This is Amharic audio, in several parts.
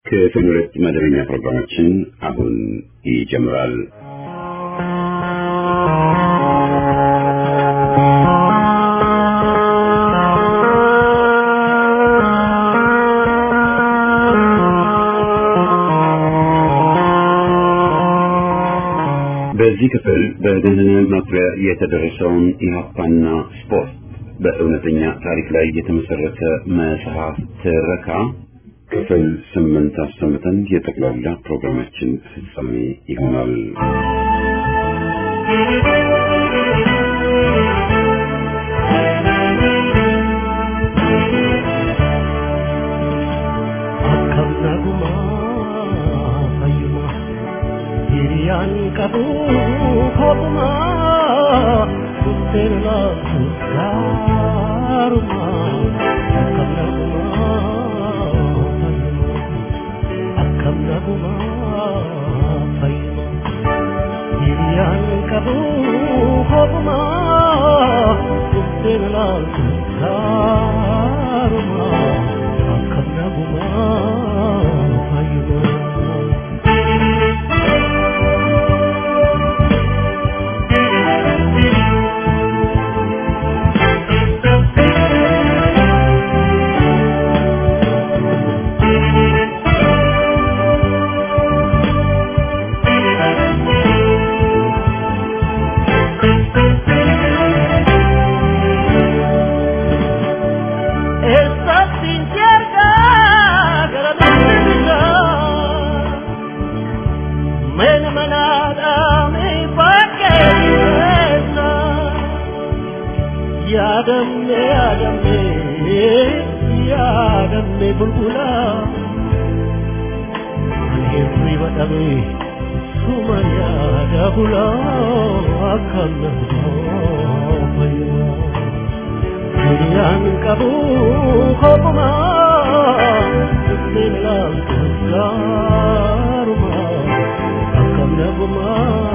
ክፍል ሁለት መደበኛ ፕሮግራማችን አሁን ይጀምራል። በዚህ ክፍል በደህንነት መኩሪያ የተደረሰውን ኢህአፓና ስፖርት በእውነተኛ ታሪክ ላይ የተመሰረተ መጽሐፍ ትረካ ክፍል ስምንት አሰምተን የጠቅላላ ፕሮግራማችን ፍጻሜ ይሆናል። akkam fayyuma hiriyaan qabu kopuma kutteera gaaruma akkam naguma fayyuma akkam naguma fayyuma hiriyaan qabu kopuma kutteera gaaruma akkam naguma fayyuma. Essa sincerga gara dindinga Men manada me pakesa Yadamme yadamme yadamme bulbula Anhirri wadabe suma yada bula akanna fayyuma Hiriyaan qabu kopuma Kunneen ilaaltu gaaruma Akkam naguma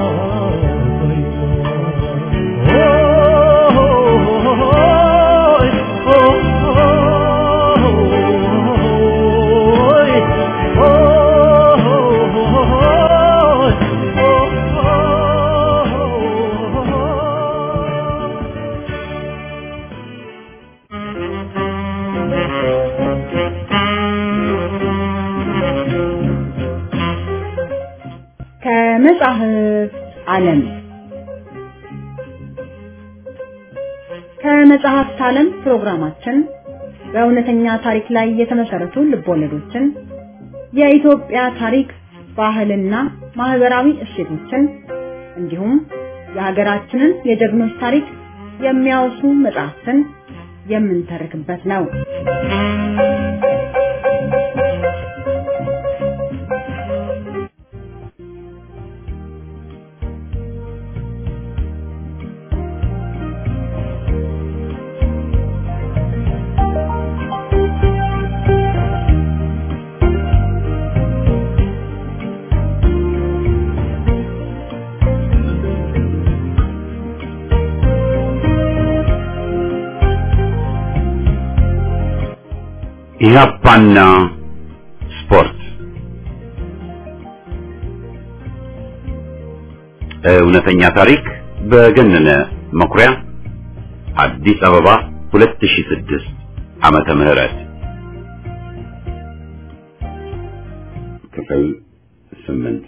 ከመጽሐፍ ዓለም ከመጽሐፍት ዓለም ፕሮግራማችን በእውነተኛ ታሪክ ላይ የተመሰረቱ ልቦለዶችን፣ የኢትዮጵያ ታሪክ፣ ባህልና ማህበራዊ እሴቶችን እንዲሁም የሀገራችንን የጀግኖች ታሪክ የሚያወሱ መጽሐፍትን የምንተርክበት ነው። ኢህአፓና ስፖርት እውነተኛ ታሪክ በገነነ መኩሪያ አዲስ አበባ 2006 ዓመተ ምህረት ክፍል ስምንት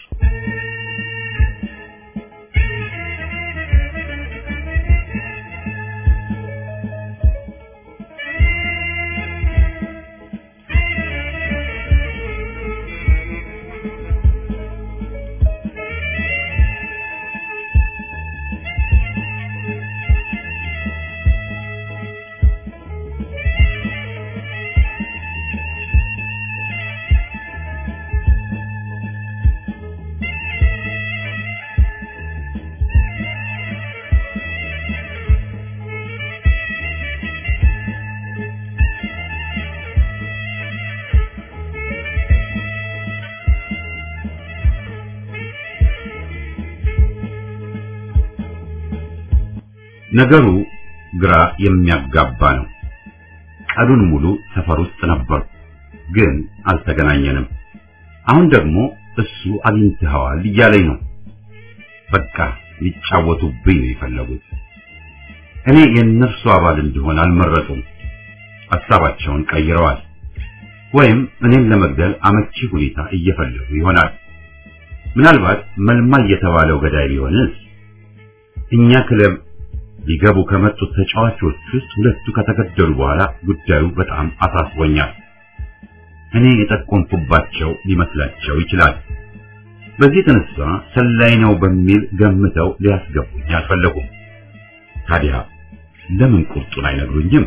ነገሩ ግራ የሚያጋባ ነው። ቀኑን ሙሉ ሰፈር ውስጥ ነበርኩ። ግን አልተገናኘንም። አሁን ደግሞ እሱ አግኝተኸዋል እያለኝ ነው። በቃ ሊጫወቱብኝ ነው የፈለጉት። እኔ የእነርሱ አባል እንድሆን አልመረጡም። ሀሳባቸውን ቀይረዋል። ወይም እኔን ለመግደል አመቺ ሁኔታ እየፈለጉ ይሆናል። ምናልባት መልማይ የተባለው ገዳይ ቢሆንስ? እኛ ክለብ ሊገቡ ከመጡት ተጫዋቾች ውስጥ ሁለቱ ከተገደሉ በኋላ ጉዳዩ በጣም አሳስቦኛል። እኔ የጠቆምኩባቸው ሊመስላቸው ይችላል። በዚህ የተነሳ ሰላይ ነው በሚል ገምተው ሊያስገቡኝ አልፈለጉም። ታዲያ ለምን ቁርጡን አይነግሩኝም?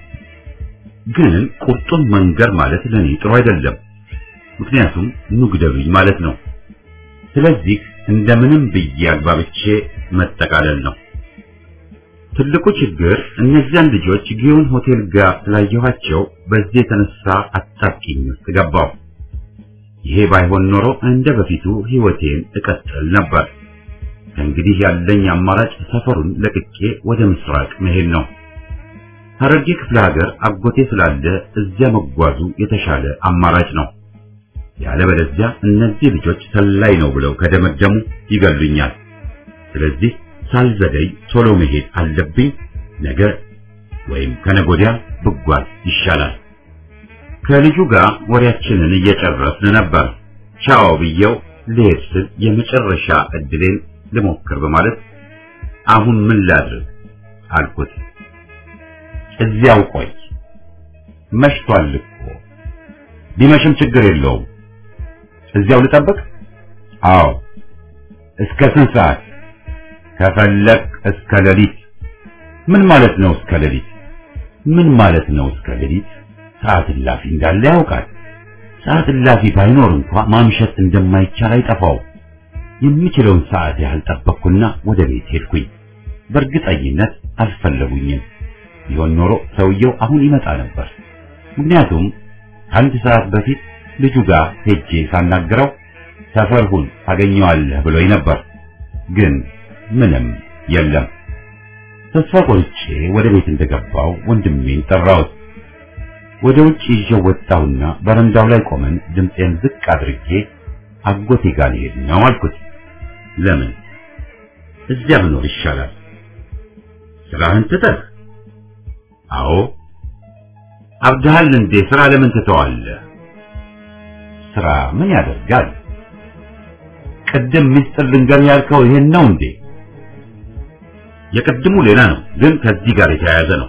ግን ቁርጡን መንገር ማለት ለኔ ጥሩ አይደለም። ምክንያቱም ኑግደሉኝ ማለት ነው። ስለዚህ እንደምንም ብዬ አግባብቼ መጠቃለል ነው። ትልቁ ችግር እነዚያን ልጆች ጊዮን ሆቴል ጋር ስላየኋቸው በዚህ የተነሳ አጣብቂኝ ውስጥ ገባሁ። ይሄ ባይሆን ኖሮ እንደ በፊቱ ሕይወቴን እቀጥል ነበር። ከእንግዲህ ያለኝ አማራጭ ሰፈሩን ለቅቄ ወደ ምስራቅ መሄድ ነው። ሐረርጌ ክፍለ ሀገር አጎቴ ስላለ እዚያ መጓዙ የተሻለ አማራጭ ነው። ያለበለዚያ እነዚህ ልጆች ሰላይ ነው ብለው ከደመደሙ ይገሉኛል። ስለዚህ ሳልዘገይ ቶሎ መሄድ አለብኝ። ነገ ወይም ከነጎዲያ ብጓዝ ይሻላል። ከልጁ ጋር ወሬያችንን እየጨረስን ነበር። ቻው ብየው ልሄድ ስል የመጨረሻ እድሌን ልሞክር በማለት አሁን ምን ላድርግ አልኩት። እዚያው ቆይ፣ መሽቷል እኮ። ቢመሽም ችግር የለውም። እዚያው ልጠብቅ? አዎ። እስከ ስንት ሰዓት? ከፈለክ እስከ ሌሊት። ምን ማለት ነው እስከ ሌሊት? ምን ማለት ነው እስከ ሌሊት? ሰዓት እላፊ እንዳለ ያውቃል። ሰዓት እላፊ ባይኖር እንኳ ማምሸት እንደማይቻል አይጠፋው። የሚችለውን ሰዓት ያህል ጠበቅኩና ወደ ቤት ሄድኩኝ። በእርግጠኝነት አልፈለጉኝም። ቢሆን ኖሮ ሰውየው አሁን ይመጣ ነበር። ምክንያቱም ከአንድ ሰዓት በፊት ልጁ ጋር ሄጄ ሳናግረው ሰፈር ሁን ታገኘዋለህ ብሎኝ ነበር። ግን ምንም የለም። ተስፋ ቆርጬ ወደ ቤት እንደገባው ወንድሜን ጠራሁት። ወደ ውጭ ይዤው ወጣሁና በረንዳው ላይ ቆመን ድምፄን ዝቅ አድርጌ አጎቴ ጋር ልሄድ ነው አልኩት። ለምን እዚያ ብኖር ይሻላል። ስራህን ትተህ? አዎ። አብድሃል እንዴ? ስራ ለምን ትተዋለህ? ስራ ምን ያደርጋል? ቅድም ሚስጥር ልንገርህ ያልከው ይሄን ነው እንዴ? የቅድሙ ሌላ ነው፣ ግን ከዚህ ጋር የተያያዘ ነው።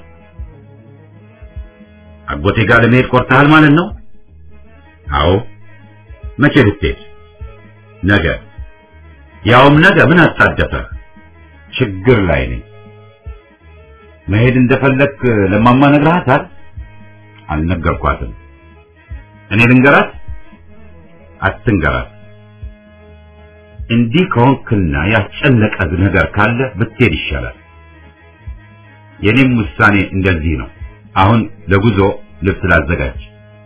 አጎቴ ጋር ለመሄድ ቆርጠሃል ማለት ነው? አዎ። መቼ ልትሄድ? ነገ። ያውም ነገ ምን አጣደፈ? ችግር ላይ ነኝ። መሄድ እንደፈለክ ለማማ ነግረሃታል? አልነገርኳትም። እኔ ልንገራት? አትንገራት። እንዲህ ከሆንክና ያስጨነቀ ነገር ካለ ብትሄድ ይሻላል። የኔም ውሳኔ እንደዚህ ነው። አሁን ለጉዞ ልብስ ላዘጋጅ።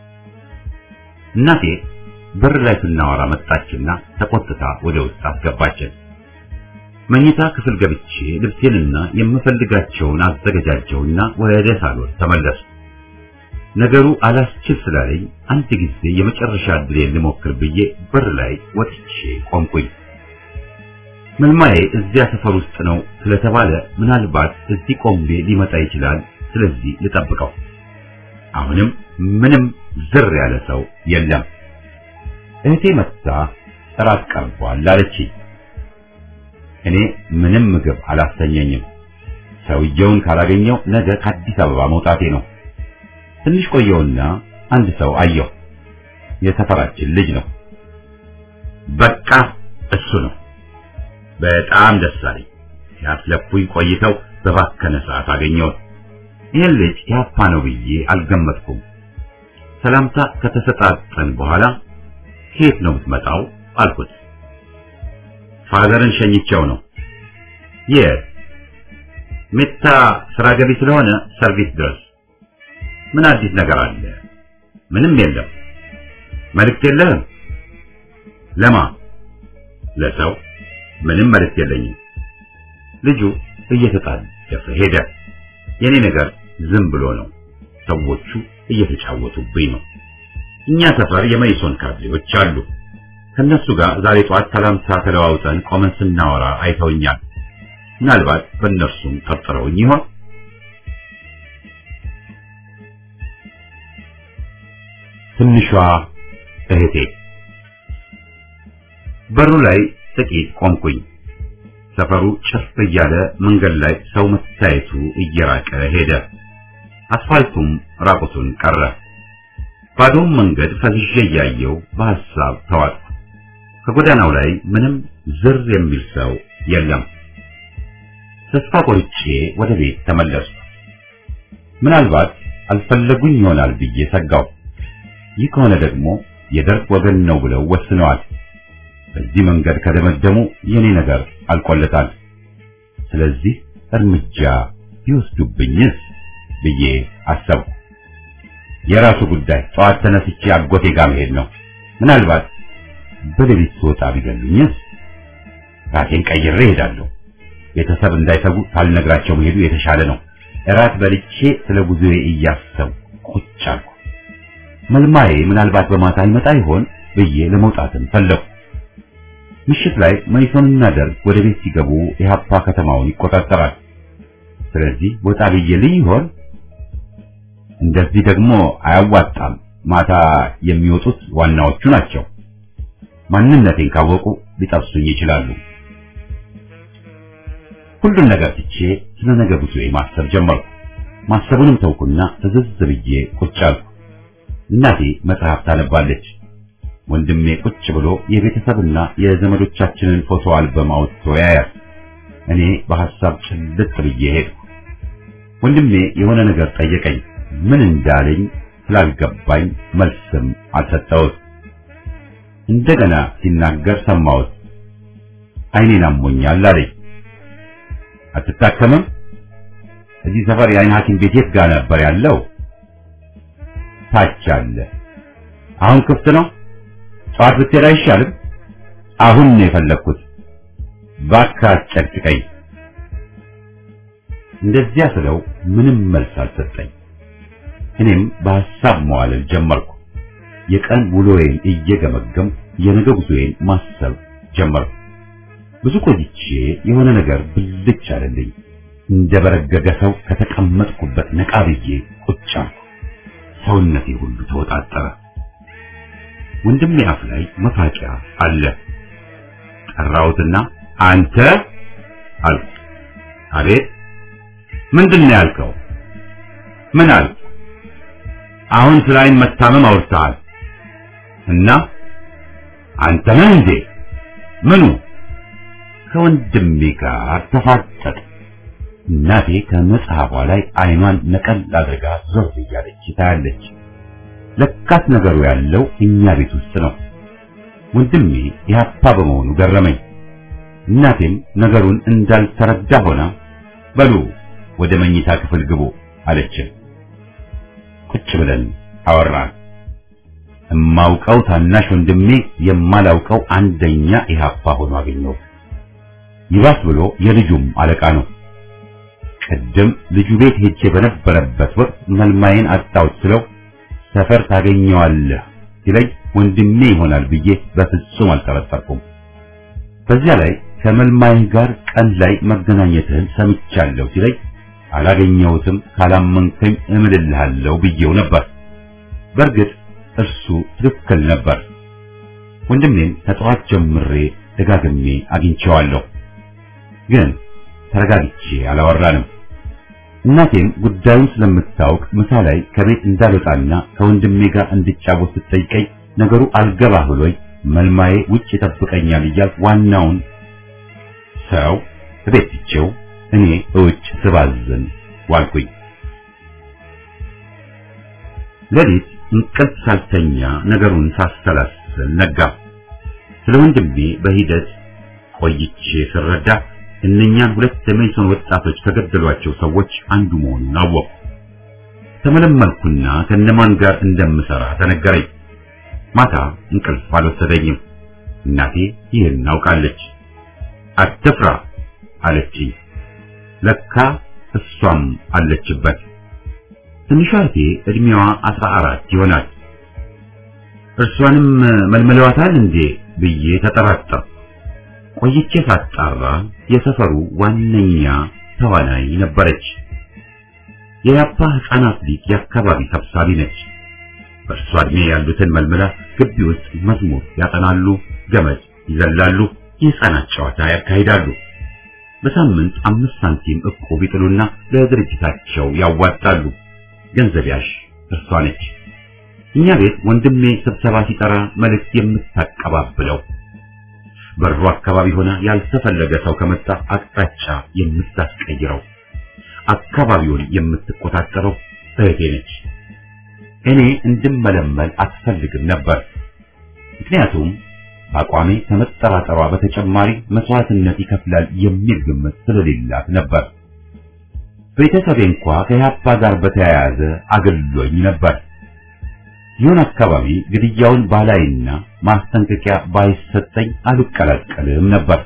እናቴ በር ላይ ስናወራ መጣችና ተቆጥታ ወደ ውስጥ አስገባችን። መኝታ ክፍል ገብቼ ልብሴንና የምፈልጋቸውን አዘገጃጀውና ወደ ሳሎን ተመለሱ። ነገሩ አላስችል ስላለኝ አንድ ጊዜ የመጨረሻ ዕድሌን ልሞክር ብዬ በር ላይ ወጥቼ ቆምኩኝ። መልማዬ እዚያ ሰፈር ውስጥ ነው ስለተባለ ምናልባት እዚህ ቆሜ ሊመጣ ይችላል። ስለዚህ ልጠብቀው። አሁንም ምንም ዝር ያለ ሰው የለም። እህቴ መጥታ እራት ቀርቧል አለችኝ። እኔ ምንም ምግብ አላስተኘኝም። ሰውየውን ካላገኘው ነገ ከአዲስ አበባ መውጣቴ ነው። ትንሽ ቆየውና አንድ ሰው አየሁ። የሰፈራችን ልጅ ነው። በቃ እሱ ነው። በጣም ደስ አለኝ። ሲያስለፉኝ ቆይተው በባከነ ሰዓት አገኘሁት። ይህን ልጅ ያፓ ነው ብዬ አልገመትኩም። ሰላምታ ከተሰጣጠን በኋላ ከየት ነው የምትመጣው አልኩት። ፋዘርን ሸኝቼው ነው። የት? ሜታ ስራ ገቢ ስለሆነ ሰርቪስ ድረስ። ምን አዲስ ነገር አለ? ምንም የለም። መልእክት የለህም? ለማ? ለሰው ምንም መልእክት የለኝም። ልጁ እየተጣደፈ ሄደ። የኔ ነገር ዝም ብሎ ነው። ሰዎቹ እየተጫወቱብኝ ነው። እኛ ሰፈር የመይሶን ካድሬዎች አሉ። ከነሱ ጋር ዛሬ ጠዋት ሰላምታ ተለዋውጠን ቆመን ስናወራ አይተውኛል። ምናልባት በእነርሱም ጠርጥረውኝ ይሆን? ትንሿ እህቴ በሩ ላይ ጥቂት ቆምኩኝ። ሰፈሩ ጭፍ እያለ መንገድ ላይ ሰው መታየቱ እየራቀ ሄደ። አስፋልቱም ራቁቱን ቀረ። ባዶውን መንገድ ፈዝዤ እያየው በሐሳብ ተዋጥኩ። ከጎዳናው ላይ ምንም ዝር የሚል ሰው የለም። ተስፋ ቆርጬ ወደ ቤት ተመለስኩ። ምናልባት አልፈለጉኝ ይሆናል ብዬ ሰጋው። ይህ ከሆነ ደግሞ የደርግ ወገን ነው ብለው ወስነዋል። በዚህ መንገድ ከደመደሙ የኔ ነገር አልቆለታል። ስለዚህ እርምጃ ቢወስዱብኝስ ብዬ አሰብኩ። የራሱ ጉዳይ። ጠዋት ተነስቼ አጎቴ ጋር መሄድ ነው። ምናልባት በሌሊት ስወጣ ቢገሉኝስ? ራሴን ቀይሬ እሄዳለሁ። ቤተሰብ እንዳይሰጉ ሳልነግራቸው መሄዱ የተሻለ ነው። እራት በልቼ ስለ ጉዞዬ እያሰብኩ ቁጭ አልኩ። መልማዬ ምናልባት በማታ ይመጣ ይሆን ብዬ ለመውጣትም ፈለኩ። ምሽት ላይ መይሶንና ደርግ ወደ ቤት ሲገቡ ኢህአፓ ከተማውን ይቆጣጠራል። ስለዚህ ወጣ ብዬ ልይ ይሆን? እንደዚህ ደግሞ አያዋጣም። ማታ የሚወጡት ዋናዎቹ ናቸው። ማንነቴን ካወቁ ሊጠብሱኝ ይችላሉ። ሁሉን ነገር ትቼ ስለ ነገ ጉዞዬ ማሰብ ጀመርኩ። ማሰቡንም ተውኩና ትዝዝ ብዬ ቁጭ አልኩ። እናቴ መጽሐፍ ታነባለች። ወንድሜ ቁጭ ብሎ የቤተሰብና የዘመዶቻችንን ፎቶ አልበም አውጥቶ ያያል። እኔ በሐሳብ ጭልጥ ብዬ ሄድኩ። ወንድሜ የሆነ ነገር ጠየቀኝ። ምን እንዳለኝ ስላልገባኝ መልስም አልሰጠሁት። እንደገና ሲናገር ሰማሁት። ዓይኔን አሞኛል አለኝ። አትታከምም? እዚህ ሰፈር የዓይን ሐኪም ቤት የት ጋር ነበር ያለው? ታች አለ። አሁን ክፍት ነው? ጠዋት ብትሄድ አይሻልም? አሁን ነው የፈለግኩት። እባክህ አትጨቅጭቀኝ። እንደዚያ ስለው ምንም መልስ አልሰጠኝ። እኔም በሐሳብ መዋለል ጀመርኩ። የቀን ውሎዬን እየገመገም የነገ ጉዞዬን ማሰብ ጀመርኩ። ብዙ ቆይቼ የሆነ ነገር ብልጭ አለልኝ። እንደ በረገገ ሰው ከተቀመጥኩበት ነቃ ብዬ ቁጭ አልኩ። ሰውነቴ ሁሉ ተወጣጠረ። ወንድሜ አፍ ላይ መፋቂያ አለ። ጠራሁትና አንተ አልኩ። አቤት። ምንድን ነው ያልከው? ምን አልኩ? አሁን ስለ ዓይን መታመም አውርተሃል እና አንተ ነህ እንዴ? ምኑ? ከወንድሜ ጋር ተፋጠጥ። እናቴ ከመጽሐፏ ላይ ዓይኗን ነቀል አድርጋ ዞር እያለች ታያለች። ለካስ ነገሩ ያለው እኛ ቤት ውስጥ ነው። ወንድሜ ኢህአፓ በመሆኑ ገረመኝ። እናቴም ነገሩን እንዳልተረዳ ሆና በሉ ወደ መኝታ ክፍል ግቡ አለችን። ቁጭ ብለን አወራን። እማውቀው ታናሽ ወንድሜ የማላውቀው አንደኛ ኢህአፓ ሆኖ አገኘው። ይባስ ብሎ የልጁም አለቃ ነው። ቅድም ልጁ ቤት ሄጄ በነበረበት ወቅት መልማዬን አጣሁት ስለው ሰፈር ታገኘዋለህ ሲለኝ ወንድሜ ይሆናል ብዬ በፍጹም አልጠረጠርኩም። በዚያ ላይ ከመልማይ ጋር ቀን ላይ መገናኘትህን ሰምቻለሁ ሲለኝ አላገኘሁትም፣ ካላመንከኝ እምልልሃለሁ ብዬው ነበር። በእርግጥ እርሱ ትክክል ነበር። ወንድሜን ከጠዋት ጀምሬ ደጋግሜ አግኝቼዋለሁ፣ ግን ተረጋግቼ አላወራንም። እናቴም ጉዳዩን ስለምታውቅ ምሳ ላይ ከቤት እንዳልወጣና ከወንድሜ ጋር እንድጫወት ስትጠይቀኝ ነገሩ አልገባ ብሎኝ መልማዬ ውጭ ይጠብቀኛል እያልኩ ዋናውን ሰው ቤት ትቼው እኔ እውጭ ስባዝን ዋልኩኝ። ሌሊት እንቅልፍ ሳልተኛ ነገሩን ሳሰላስል ነጋ። ስለ ወንድሜ በሂደት ቆይቼ ስረዳ እነኛን ሁለት የሜሶን ወጣቶች ከገደሏቸው ሰዎች አንዱ መሆኑን አወቅሁ። ተመለመልኩና ከነማን ጋር እንደምሰራ ተነገረኝ። ማታ እንቅልፍ አልወሰደኝም። እናቴ ይህን አውቃለች። አትፍራ አለችኝ። ለካ እሷም አለችበት። ትንሿ እህቴ እድሜዋ አስራ አራት ይሆናል። እርሷንም መልመለዋታል እንዴ ብዬ ተጠራጠር። ቆይቼ ሳጣራ የሰፈሩ ዋነኛ ተዋናይ ነበረች። የያፓ ሕፃናት ሊግ የአካባቢ ሰብሳቢ ነች። በእርሷ ዕድሜ ያሉትን መልምላ ግቢ ውስጥ መዝሙር ያጠናሉ፣ ገመድ ይዘላሉ፣ የሕፃናት ጨዋታ ያካሂዳሉ። በሳምንት አምስት ሳንቲም እቁብ ይጥሉና ለድርጅታቸው ያዋጣሉ። ገንዘብ ያዥ እርሷ ነች። እኛ ቤት ወንድሜ ስብሰባ ሲጠራ መልእክት የምታቀባብለው በሩ አካባቢ ሆና ያልተፈለገ ሰው ከመጣ አቅጣጫ የምታስቀይረው አካባቢውን የምትቆጣጠረው እህቴ ነች። እኔ እንድመለመል አትፈልግም ነበር። ምክንያቱም በአቋሜ ከመጠራጠሯ በተጨማሪ መስዋዕትነት ይከፍላል የሚል ግምት ስለሌላት ነበር። ቤተሰቤ እንኳ ከያፓ ጋር በተያያዘ አገልሎኝ ነበር። ይሁን አካባቢ ግድያውን ባላይና ማስጠንቀቂያ ባይሰጠኝ አልቀላቀልም ነበር።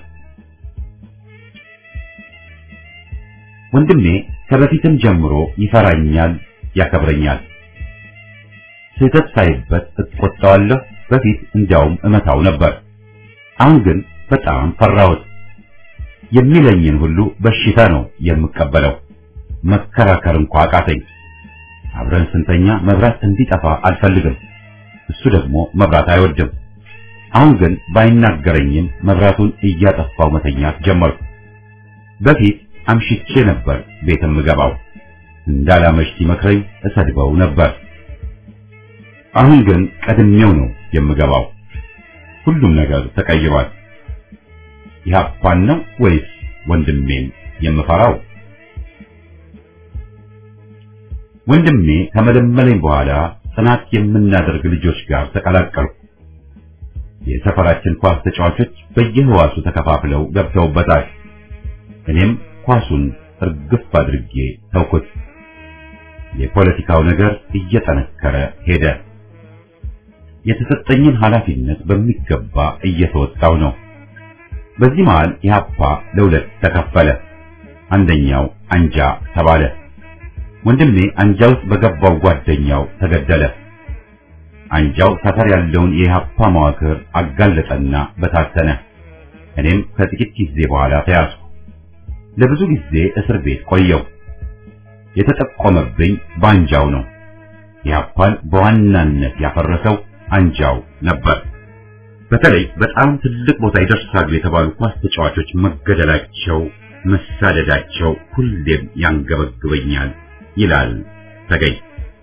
ወንድሜ ከበፊትም ጀምሮ ይፈራኛል፣ ያከብረኛል። ስህተት ሳይበት እቆጣዋለሁ። በፊት እንዲያውም እመታው ነበር። አሁን ግን በጣም ፈራሁት። የሚለኝን ሁሉ በሽታ ነው የምቀበለው። መከራከር እንኳ አቃተኝ። አብረን ስንተኛ መብራት እንዲጠፋ አልፈልግም። እሱ ደግሞ መብራት አይወድም። አሁን ግን ባይናገረኝም መብራቱን እያጠፋው መተኛት ጀመርኩ። በፊት አምሽቼ ነበር ቤት የምገባው። እንዳላመሽ ሲመክረኝ እሰድበው ነበር። አሁን ግን ቀድሜው ነው የምገባው። ሁሉም ነገር ተቀይሯል። ኢህአፓን ነው ወይስ ወንድሜን የምፈራው? ወንድሜ ከመለመለኝ በኋላ ጥናት የምናደርግ ልጆች ጋር ተቀላቀልኩ። የሰፈራችን ኳስ ተጫዋቾች በየህዋሱ ተከፋፍለው ገብተውበታል። እኔም ኳሱን እርግፍ አድርጌ ተውኩት። የፖለቲካው ነገር እየጠነከረ ሄደ። የተሰጠኝን ኃላፊነት በሚገባ እየተወጣው ነው። በዚህ መሃል ኢህአፓ ለሁለት ተከፈለ። አንደኛው አንጃ ተባለ። ወንድሜ አንጃ ውስጥ በገባው ጓደኛው ተገደለ። አንጃው ሰፈር ያለውን የኢህአፓ መዋቅር አጋለጠና በታተነ። እኔም ከጥቂት ጊዜ በኋላ ተያዝኩ። ለብዙ ጊዜ እስር ቤት ቆየው። የተጠቆመብኝ በአንጃው ነው። ኢህአፓን በዋናነት ያፈረሰው አንጃው ነበር። በተለይ በጣም ትልቅ ቦታ ይደርሳሉ የተባሉ ኳስ ተጫዋቾች መገደላቸው፣ መሳደዳቸው ሁሌም ያንገበግበኛል ይላል ተገኝ።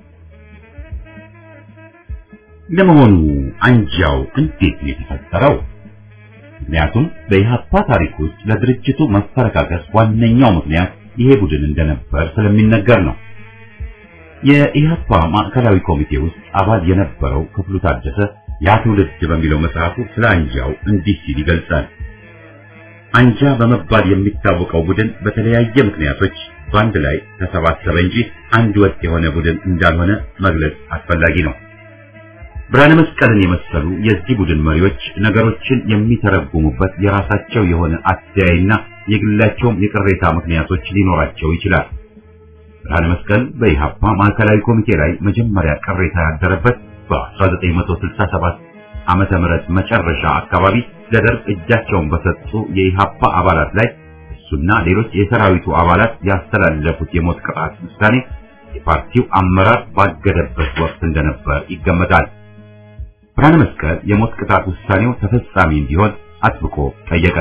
ለመሆኑ አንጃው እንዴት ነው የተፈጠረው? ምክንያቱም በኢህአፓ ታሪክ ውስጥ ለድርጅቱ መፈረካከስ ዋነኛው ምክንያት ይሄ ቡድን እንደነበር ስለሚነገር ነው። የኢህአፓ ማዕከላዊ ኮሚቴ ውስጥ አባል የነበረው ክፍሉ ታደሰ ያ ትውልድ በሚለው መጽሐፉ ስለ አንጃው እንዲህ ሲል ይገልጻል። አንጃ በመባል የሚታወቀው ቡድን በተለያየ ምክንያቶች በአንድ ላይ ተሰባሰበ እንጂ አንድ ወጥ የሆነ ቡድን እንዳልሆነ መግለጽ አስፈላጊ ነው። ብርሃነ መስቀልን የመሰሉ የዚህ ቡድን መሪዎች ነገሮችን የሚተረጉሙበት የራሳቸው የሆነ አተያይና የግላቸውም የቅሬታ ምክንያቶች ሊኖራቸው ይችላል። ብርሃነ መስቀል በኢሃፓ ማዕከላዊ ኮሚቴ ላይ መጀመሪያ ቅሬታ ያደረበት በ1967 ዓመተ ምህረት መጨረሻ አካባቢ ለደርግ እጃቸውን በሰጡ የኢሃፓ አባላት ላይ እሱና ሌሎች የሰራዊቱ አባላት ያስተላለፉት የሞት ቅጣት ውሳኔ የፓርቲው አመራር ባገደበት ወቅት እንደነበር ይገመታል። ብርሃነ መስቀል የሞት ቅጣት ውሳኔው ተፈጻሚ እንዲሆን አጥብቆ ጠየቀ።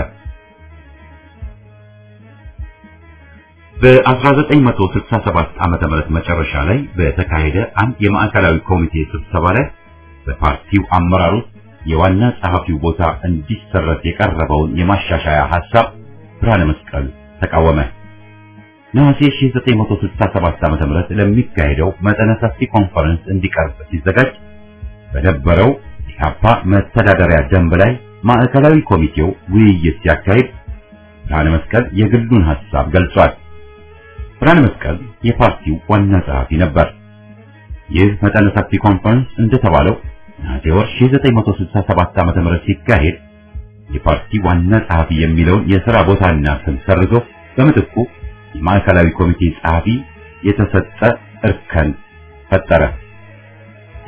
በ1967 ዓመተ ምህረት መጨረሻ ላይ በተካሄደ አንድ የማዕከላዊ ኮሚቴ ስብሰባ ላይ በፓርቲው አመራር ውስጥ የዋና ጸሐፊው ቦታ እንዲሰረዝ የቀረበውን የማሻሻያ ሐሳብ ብርሃነ መስቀል ተቃወመ። ነሐሴ 1967 ዓመተ ምህረት ለሚካሄደው መጠነ ሰፊ ኮንፈረንስ እንዲቀርብ ሲዘጋጅ በነበረው ኢህአፓ መተዳደሪያ ደንብ ላይ ማዕከላዊ ኮሚቴው ውይይት ሲያካሂድ ብርሃነ መስቀል የግሉን ሐሳብ ገልጿል። ብርሃነ መስቀል የፓርቲው ዋና ጸሐፊ ነበር። ይህ መጠነ ሰፊ ኮንፈረንስ እንደተባለው ነሐሴ ወር 1967 ዓ.ም ሲካሄድ የፓርቲ ዋና ጸሐፊ የሚለውን የሥራ ቦታና ስም ሰርዞ በምትኩ የማዕከላዊ ኮሚቴ ጸሐፊ የተሰጠ እርከን ፈጠረ።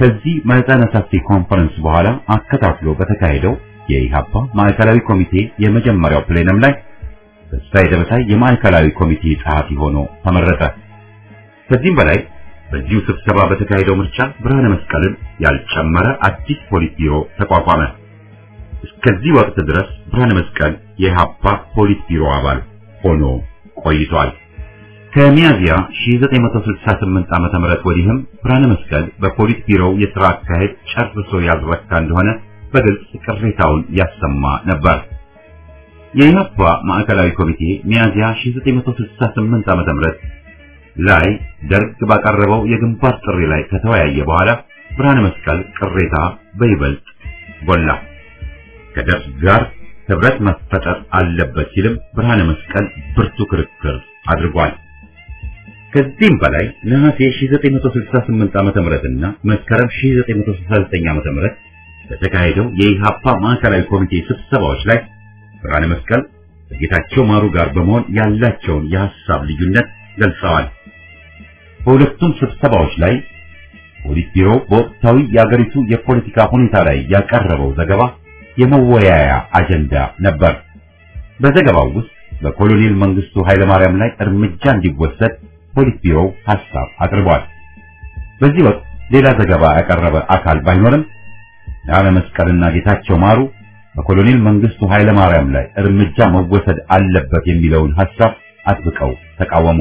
ከዚህ መጠነ ሰፊ ኮንፈረንስ በኋላ አከታትሎ በተካሄደው የኢሃፓ ማዕከላዊ ኮሚቴ የመጀመሪያው ፕሌነም ላይ ተስፋዬ ደበሳይ የማዕከላዊ ኮሚቴ ጸሐፊ ሆኖ ተመረጠ። ከዚህም በላይ በዚሁ ስብሰባ በተካሄደው ምርጫ ብርሃነ መስቀልን ያልጨመረ አዲስ ፖሊት ቢሮ ተቋቋመ። እስከዚህ ወቅት ድረስ ብርሃነ መስቀል የኢሃፓ ፖሊት ቢሮ አባል ሆኖ ቆይቷል። ከሚያዚያ 1968 ዓመተ ምህረት ወዲህም ብርሃነ መስቀል በፖሊት ቢሮው የሥራ አካሄድ ጨርሶ ያልረካ እንደሆነ በግልጽ ቅሬታውን ያሰማ ነበር። የኢህአፓ ማዕከላዊ ኮሚቴ ሚያዚያ 1968 ዓመተ ምህረት ላይ ደርግ ባቀረበው የግንባር ጥሪ ላይ ከተወያየ በኋላ ብርሃነ መስቀል ቅሬታ በይበልጥ ጎላ። ከደርግ ጋር ህብረት መፈጠር አለበት ሲልም ብርሃነ መስቀል ብርቱ ክርክር አድርጓል። ከዚህም በላይ ነሐሴ 1968 ዓመተ ምህረትና መስከረም 1969 ዓመተ ምህረት በተካሄደው የኢሃፓ ማዕከላዊ ኮሚቴ ስብሰባዎች ላይ ብርሃነ መስቀል ከጌታቸው ማሩ ጋር በመሆን ያላቸውን የሐሳብ ልዩነት ገልጸዋል። በሁለቱም ስብሰባዎች ላይ ፖሊት ቢሮ በወቅታዊ የአገሪቱ የፖለቲካ ሁኔታ ላይ ያቀረበው ዘገባ የመወያያ አጀንዳ ነበር። በዘገባው ውስጥ በኮሎኔል መንግስቱ ኃይለማርያም ላይ እርምጃ እንዲወሰድ ፖሊት ቢሮው ሐሳብ አቅርቧል። በዚህ ወቅት ሌላ ዘገባ ያቀረበ አካል ባይኖርም ብርሃነ መስቀልና ጌታቸው ማሩ በኮሎኔል መንግስቱ ኃይለማርያም ላይ እርምጃ መወሰድ አለበት የሚለውን ሐሳብ አጥብቀው ተቃወሙ።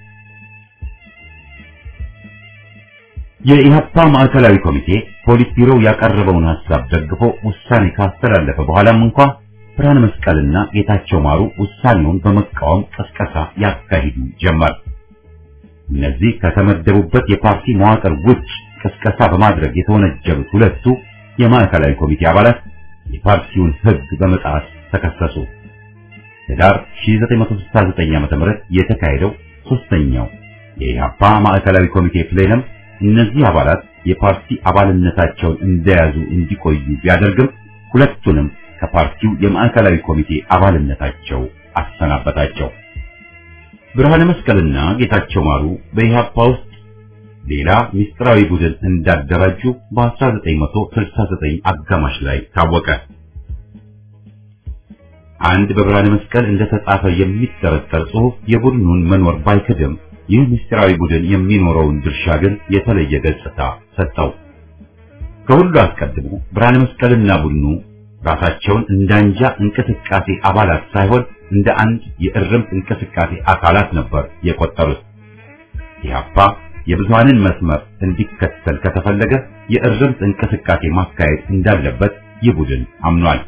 የኢህአፓ ማዕከላዊ ኮሚቴ ፖሊት ቢሮው ያቀረበውን ሐሳብ ደግፎ ውሳኔ ካስተላለፈ በኋላም እንኳ ብርሃነ መስቀልና ጌታቸው ማሩ ውሳኔውን በመቃወም ቀስቀሳ ያካሂዱ ጀመር። እነዚህ ከተመደቡበት የፓርቲ መዋቅር ውጭ ቅስቀሳ በማድረግ የተወነጀሉት ሁለቱ የማዕከላዊ ኮሚቴ አባላት የፓርቲውን ሕግ በመጣስ ተከሰሱ። ህዳር 1969 ዓ.ም የተካሄደው ሶስተኛው የኢህአፓ ማዕከላዊ ኮሚቴ ፕሌነም እነዚህ አባላት የፓርቲ አባልነታቸውን እንደያዙ እንዲቆዩ ቢያደርግም ሁለቱንም ከፓርቲው የማዕከላዊ ኮሚቴ አባልነታቸው አሰናበታቸው። ብርሃነ መስቀልና ጌታቸው ማሩ በኢህአፓ ውስጥ ሌላ ምስጢራዊ ቡድን እንዳደራጁ በ1969 አጋማሽ ላይ ታወቀ። አንድ በብርሃነ መስቀል እንደተጻፈ የሚጠረጠር ጽሑፍ የቡድኑን መኖር ባይክድም ይህ ምስጢራዊ ቡድን የሚኖረውን ድርሻ ግን የተለየ ገጽታ ሰጠው። ከሁሉ አስቀድሞ ብርሃነ መስቀልና ቡድኑ ራሳቸውን እንዳንጃ እንቅስቃሴ አባላት ሳይሆን እንደ አንድ የእርምት እንቅስቃሴ አካላት ነበር የቆጠሩት። ኢህአፓ የብዙሃንን መስመር እንዲከተል ከተፈለገ የእርምት እንቅስቃሴ ማካሄድ እንዳለበት ይህ ቡድን አምኗል።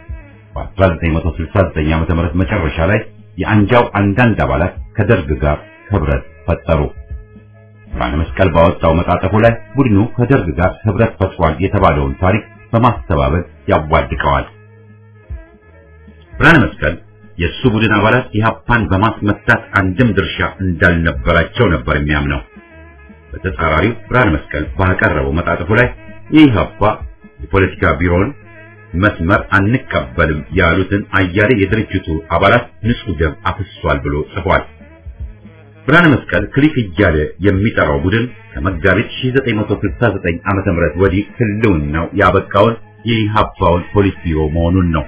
በ1969 ዓ.ም መጨረሻ ላይ የአንጃው አንዳንድ አባላት ከደርግ ጋር ህብረት ፈጠሩ። ብርሃነ መስቀል ባወጣው መጣጠፉ ላይ ቡድኑ ከደርግ ጋር ህብረት ፈጥሯል የተባለውን ታሪክ በማስተባበል ያዋድቀዋል። ብርሃነ መስቀል የእሱ ቡድን አባላት ኢህአፓን በማስመታት አንድም ድርሻ እንዳልነበራቸው ነበር የሚያምነው። በተጻራሪው ብርሃነ መስቀል ባቀረበው መጣጥፉ ላይ የኢህአፓ የፖለቲካ ቢሮውን መስመር አንቀበልም ያሉትን አያሌ የድርጅቱ አባላት ንጹህ ደም አፍሷል ብሎ ጽፏል። ብርሃነ መስቀል ክሊክ እያለ የሚጠራው ቡድን ከመጋቢት 1969 ዓመተ ምህረት ወዲህ ህልውናው ያበቃውን የኢህአፓውን ፖሊስ ቢሮ መሆኑን ነው።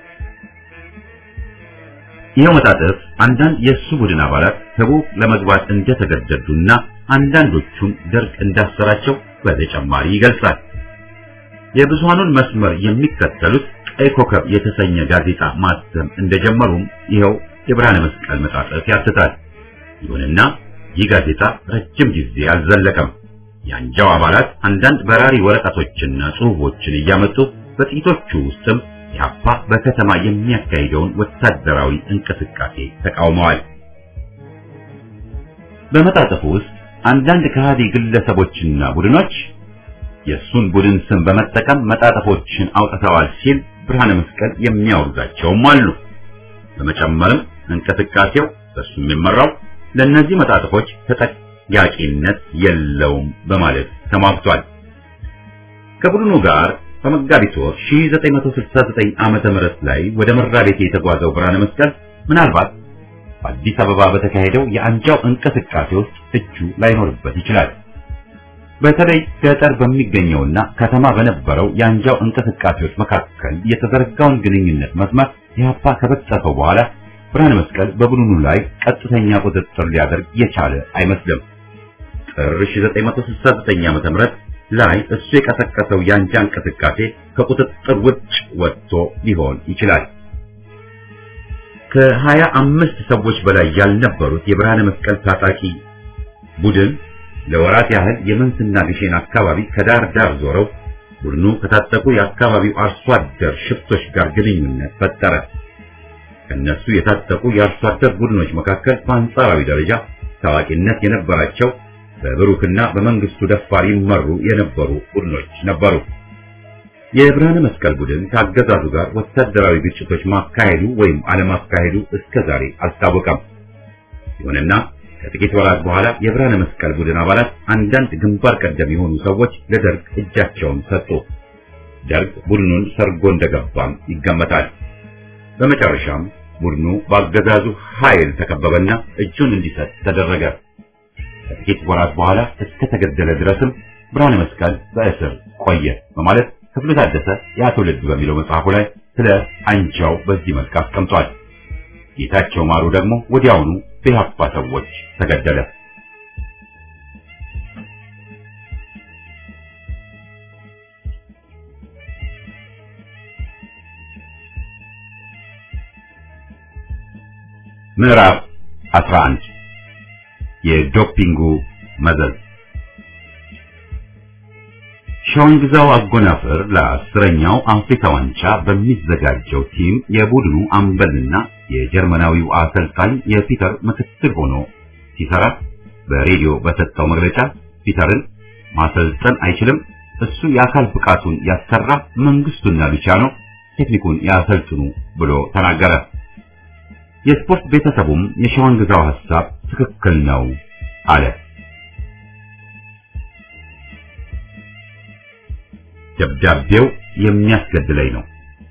ይኸው መጣጥፍ አንዳንድ የእሱ ቡድን አባላት ከቡክ ለመግባት እንደተገደዱና አንዳንዶቹም ደርግ እንዳሰራቸው በተጨማሪ ይገልጻል። የብዙሃኑን መስመር የሚከተሉት ቀይ ኮከብ የተሰኘ ጋዜጣ ማተም እንደጀመሩም ይኸው የብርሃነ መስቀል መጣጥፍ ያትታል። ይሁንና ይህ ጋዜጣ ረጅም ጊዜ አልዘለቀም። የአንጃው አባላት አንዳንድ በራሪ ወረቀቶችና ጽሑፎችን እያመጡ በጥቂቶቹ ውስጥም ኢህአፓ በከተማ የሚያካሂደውን ወታደራዊ እንቅስቃሴ ተቃውመዋል። በመጣጥፉ ውስጥ አንዳንድ ከሃዲ ግለሰቦችና ቡድኖች የእሱን ቡድን ስም በመጠቀም መጣጥፎችን አውጥተዋል ሲል ብርሃነ መስቀል የሚያወግዛቸውም አሉ። በመጨመርም እንቅስቃሴው በሱ የሚመራው ለእነዚህ መጣጥፎች ተጠያቂነት የለውም በማለት ተሟግቷል። ከቡድኑ ጋር በመጋቢት ወር 1969 ዓመተ ምህረት ላይ ወደ መራቤቴ የተጓዘው ብርሃነ መስቀል ምናልባት በአዲስ አበባ በተካሄደው የአንጃው እንቅስቃሴ ውስጥ እጁ ላይኖርበት ይችላል። በተለይ ገጠር በሚገኘውና ከተማ በነበረው የአንጃው እንቅስቃሴዎች መካከል የተዘረጋውን ግንኙነት መስመር ኢህአፓ ከበጠሰው በኋላ ብርሃነ መስቀል በቡድኑ ላይ ቀጥተኛ ቁጥጥር ሊያደርግ የቻለ አይመስልም። ጥር 1969 ዓ.ም ላይ እሱ የቀሰቀሰው የአንጃ እንቅስቃሴ ከቁጥጥር ውጭ ወጥቶ ሊሆን ይችላል። ከሀያ አምስት ሰዎች በላይ ያልነበሩት የብርሃነ መስቀል ታጣቂ ቡድን ለወራት ያህል የመንስና ግሼን አካባቢ ከዳር ዳር ዞረው ቡድኑ ከታጠቁ የአካባቢው አርሶ አደር ሽፍቶች ጋር ግንኙነት ፈጠረ። ከነሱ የታጠቁ የአርሶ አደር ቡድኖች መካከል በአንጻራዊ ደረጃ ታዋቂነት የነበራቸው በብሩክና በመንግስቱ ደፋር ይመሩ የነበሩ ቡድኖች ነበሩ። የብርሃነ መስቀል ቡድን ከአገዛዙ ጋር ወታደራዊ ግጭቶች ማካሄዱ ወይም አለማካሄዱ እስከዛሬ አልታወቀም። ይሁንና ከጥቂት ወራት በኋላ የብርሃነ መስቀል ቡድን አባላት አንዳንድ ግንባር ቀደም የሆኑ ሰዎች ለደርግ እጃቸውን ሰጡ። ደርግ ቡድኑን ሰርጎ እንደገባም ይገመታል። በመጨረሻም ቡድኑ በአገዛዙ ኃይል ተከበበና እጁን እንዲሰጥ ተደረገ። ከጥቂት ወራት በኋላ እስከተገደለ ድረስም ብርሃነ መስቀል በእስር ቆየ በማለት ክፍሉ ታደሰ ያ ትውልድ በሚለው መጽሐፉ ላይ ስለ አንጃው በዚህ መልክ አስቀምጧል። ጌታቸው ማሩ ደግሞ ወዲያውኑ በኢህአፓ ሰዎች ተገደለ። ምዕራፍ 11 የዶፒንጉ መዘዝ ሸዋንግዛው አጎናፍር ለአስረኛው አፍሪካ ዋንጫ በሚዘጋጀው ቲም የቡድኑ አምበልና የጀርመናዊው አሰልጣኝ የፒተር ምክትል ሆኖ ሲሰራ በሬዲዮ በሰጠው መግለጫ ፒተርን ማሰልጠን አይችልም፣ እሱ የአካል ብቃቱን ያሰራ፣ መንግስቱና ሉቻኖ ቴክኒኩን ያሰልጥኑ ብሎ ተናገረ። የስፖርት ቤተሰቡም የሸዋንግዛው ሐሳብ ትክክል ነው አለ። ደብዳቤው የሚያስገድለኝ ነው።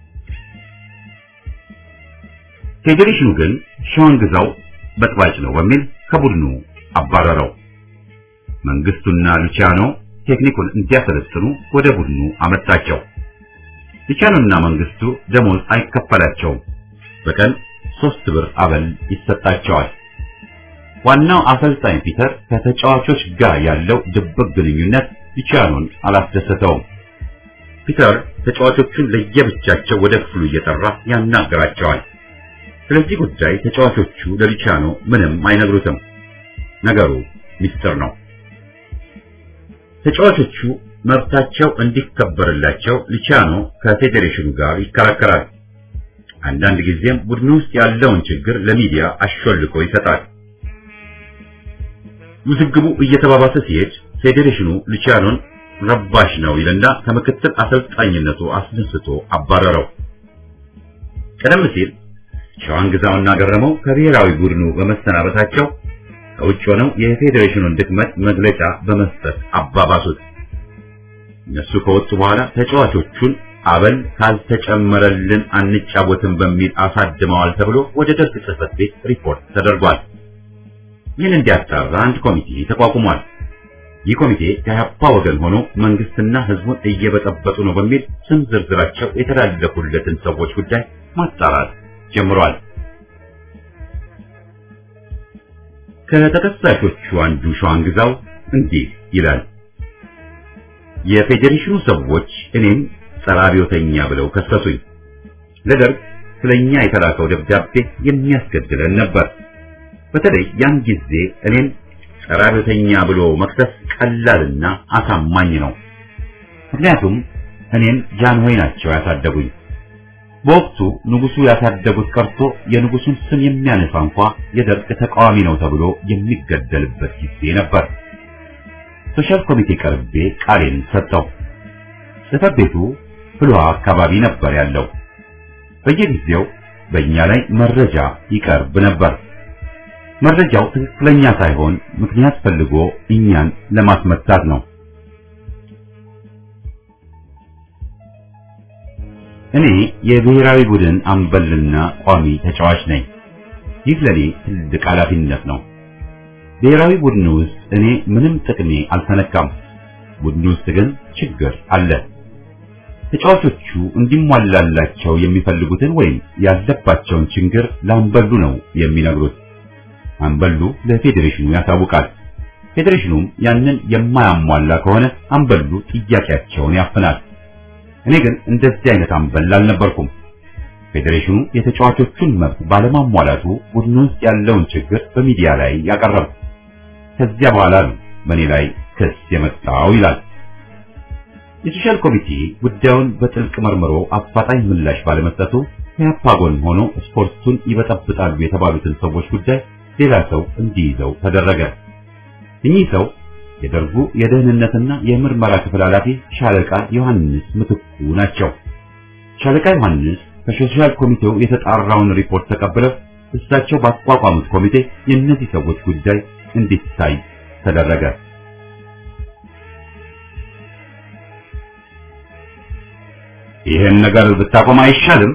ፌዴሬሽኑ ግን ሸዋንግዛው በጥባጭ ነው በሚል ከቡድኑ አባረረው። መንግስቱና ሉቺያኖ ቴክኒኩን እንዲያሰለጥኑ ወደ ቡድኑ አመጣቸው። ሉቺያኖና መንግስቱ ደሞዝ አይከፈላቸውም። በቀን ሶስት ብር አበል ይሰጣቸዋል። ዋናው አሰልጣኝ ፒተር ከተጫዋቾች ጋር ያለው ድብቅ ግንኙነት ሉቺያኖን አላስደሰተውም። ፒተር ተጫዋቾቹን ለየብቻቸው ወደ ክፍሉ እየጠራ ያናገራቸዋል። ስለዚህ ጉዳይ ተጫዋቾቹ ለሉቺያኖ ምንም አይነግሩትም። ነገሩ ሚስጥር ነው። ተጫዋቾቹ መብታቸው እንዲከበርላቸው ሉቺያኖ ከፌዴሬሽኑ ጋር ይከራከራል። አንዳንድ ጊዜም ቡድኑ ውስጥ ያለውን ችግር ለሚዲያ አሾልኮ ይሰጣል። ውዝግቡ እየተባባሰ ሲሄድ ፌዴሬሽኑ ሉቺያኖን ረባሽ ነው ይልና ከምክትል አሰልጣኝነቱ አስነስቶ አባረረው። ቀደም ሲል ሸዋንግዛውና ገረመው ከብሔራዊ ቡድኑ በመሰናበታቸው ከውጭ ሆነው የፌዴሬሽኑን ድክመት መግለጫ በመስጠት አባባሱት። እነሱ ከወጡ በኋላ ተጫዋቾቹን አበል ካልተጨመረልን አንጫወትም በሚል አሳድመዋል ተብሎ ወደ ደርግ ጽሕፈት ቤት ሪፖርት ተደርጓል። ይህን እንዲያጣራ አንድ ኮሚቴ ተቋቁሟል። ይህ ኮሚቴ ከኢህአፓ ወገን ሆኖ መንግስትና ህዝቡን እየበጠበጡ ነው በሚል ስም ዝርዝራቸው የተላለፉለትን ሰዎች ጉዳይ ማጣራት ጀምሯል። ከተከሳሾቹ አንዱ ሸዋንግዛው እንዲህ ይላል። የፌዴሬሽኑ ሰዎች እኔም ጸረ አብዮተኛ ብለው ከሰሱኝ። ለደርግ ስለኛ የተላከው ደብዳቤ የሚያስገድለን ነበር። በተለይ ያን ጊዜ እኔም ጸረ አብዮተኛ ብሎ መክሰስ ቀላልና አሳማኝ ነው። ምክንያቱም እኔም ጃንሆይ ናቸው ያሳደጉኝ። በወቅቱ ንጉሱ ያሳደጉት ቀርቶ የንጉሱን ስም የሚያነሳ እንኳ የደርግ ተቃዋሚ ነው ተብሎ የሚገደልበት ጊዜ ነበር። ሶሻል ኮሚቴ ቀርቤ ቃሌን ሰጠው። ጽሕፈት ቤቱ ፍልውሃ አካባቢ ነበር ያለው። በየጊዜው በእኛ ላይ መረጃ ይቀርብ ነበር። መረጃው ትክክለኛ ሳይሆን ምክንያት ፈልጎ እኛን ለማስመታት ነው። እኔ የብሔራዊ ቡድን አምበልና ቋሚ ተጫዋች ነኝ። ይህ ለኔ ትልቅ ኃላፊነት ነው። ብሔራዊ ቡድን ውስጥ እኔ ምንም ጥቅሜ አልተነካም። ቡድኑ ውስጥ ግን ችግር አለ። ተጫዋቾቹ እንዲሟላላቸው የሚፈልጉትን ወይም ያለባቸውን ችግር ለአምበሉ ነው የሚነግሩት። አምበሉ ለፌዴሬሽኑ ያሳውቃል። ፌዴሬሽኑም ያንን የማያሟላ ከሆነ አምበሉ ጥያቄያቸውን ያፍናል። እኔ ግን እንደዚህ አይነት አምበል አልነበርኩም። ፌዴሬሽኑ የተጫዋቾቹን መብት ባለማሟላቱ ቡድኑ ውስጥ ያለውን ችግር በሚዲያ ላይ ያቀረቡ። ከዚያ በኋላ ነው በእኔ ላይ ክስ የመጣው ይላል። የሶሻል ኮሚቴ ጉዳዩን በጥልቅ መርምሮ አፋጣኝ ምላሽ ባለመስጠቱ ከያፓ ጎን ሆኖ ስፖርቱን ይበጠብጣሉ የተባሉትን ሰዎች ጉዳይ ሌላ ሰው እንዲይዘው ተደረገ። እኚህ ሰው የደርጉ የደህንነትና የምርመራ ክፍል ኃላፊ ሻለቃ ዮሐንስ ምትኩ ናቸው። ሻለቃ ዮሐንስ ከሶሻል ኮሚቴው የተጣራውን ሪፖርት ተቀብለው እሳቸው ባቋቋሙት ኮሚቴ የእነዚህ ሰዎች ጉዳይ እንዲታይ ተደረገ። ይህን ነገር ብታቆም አይሻልም?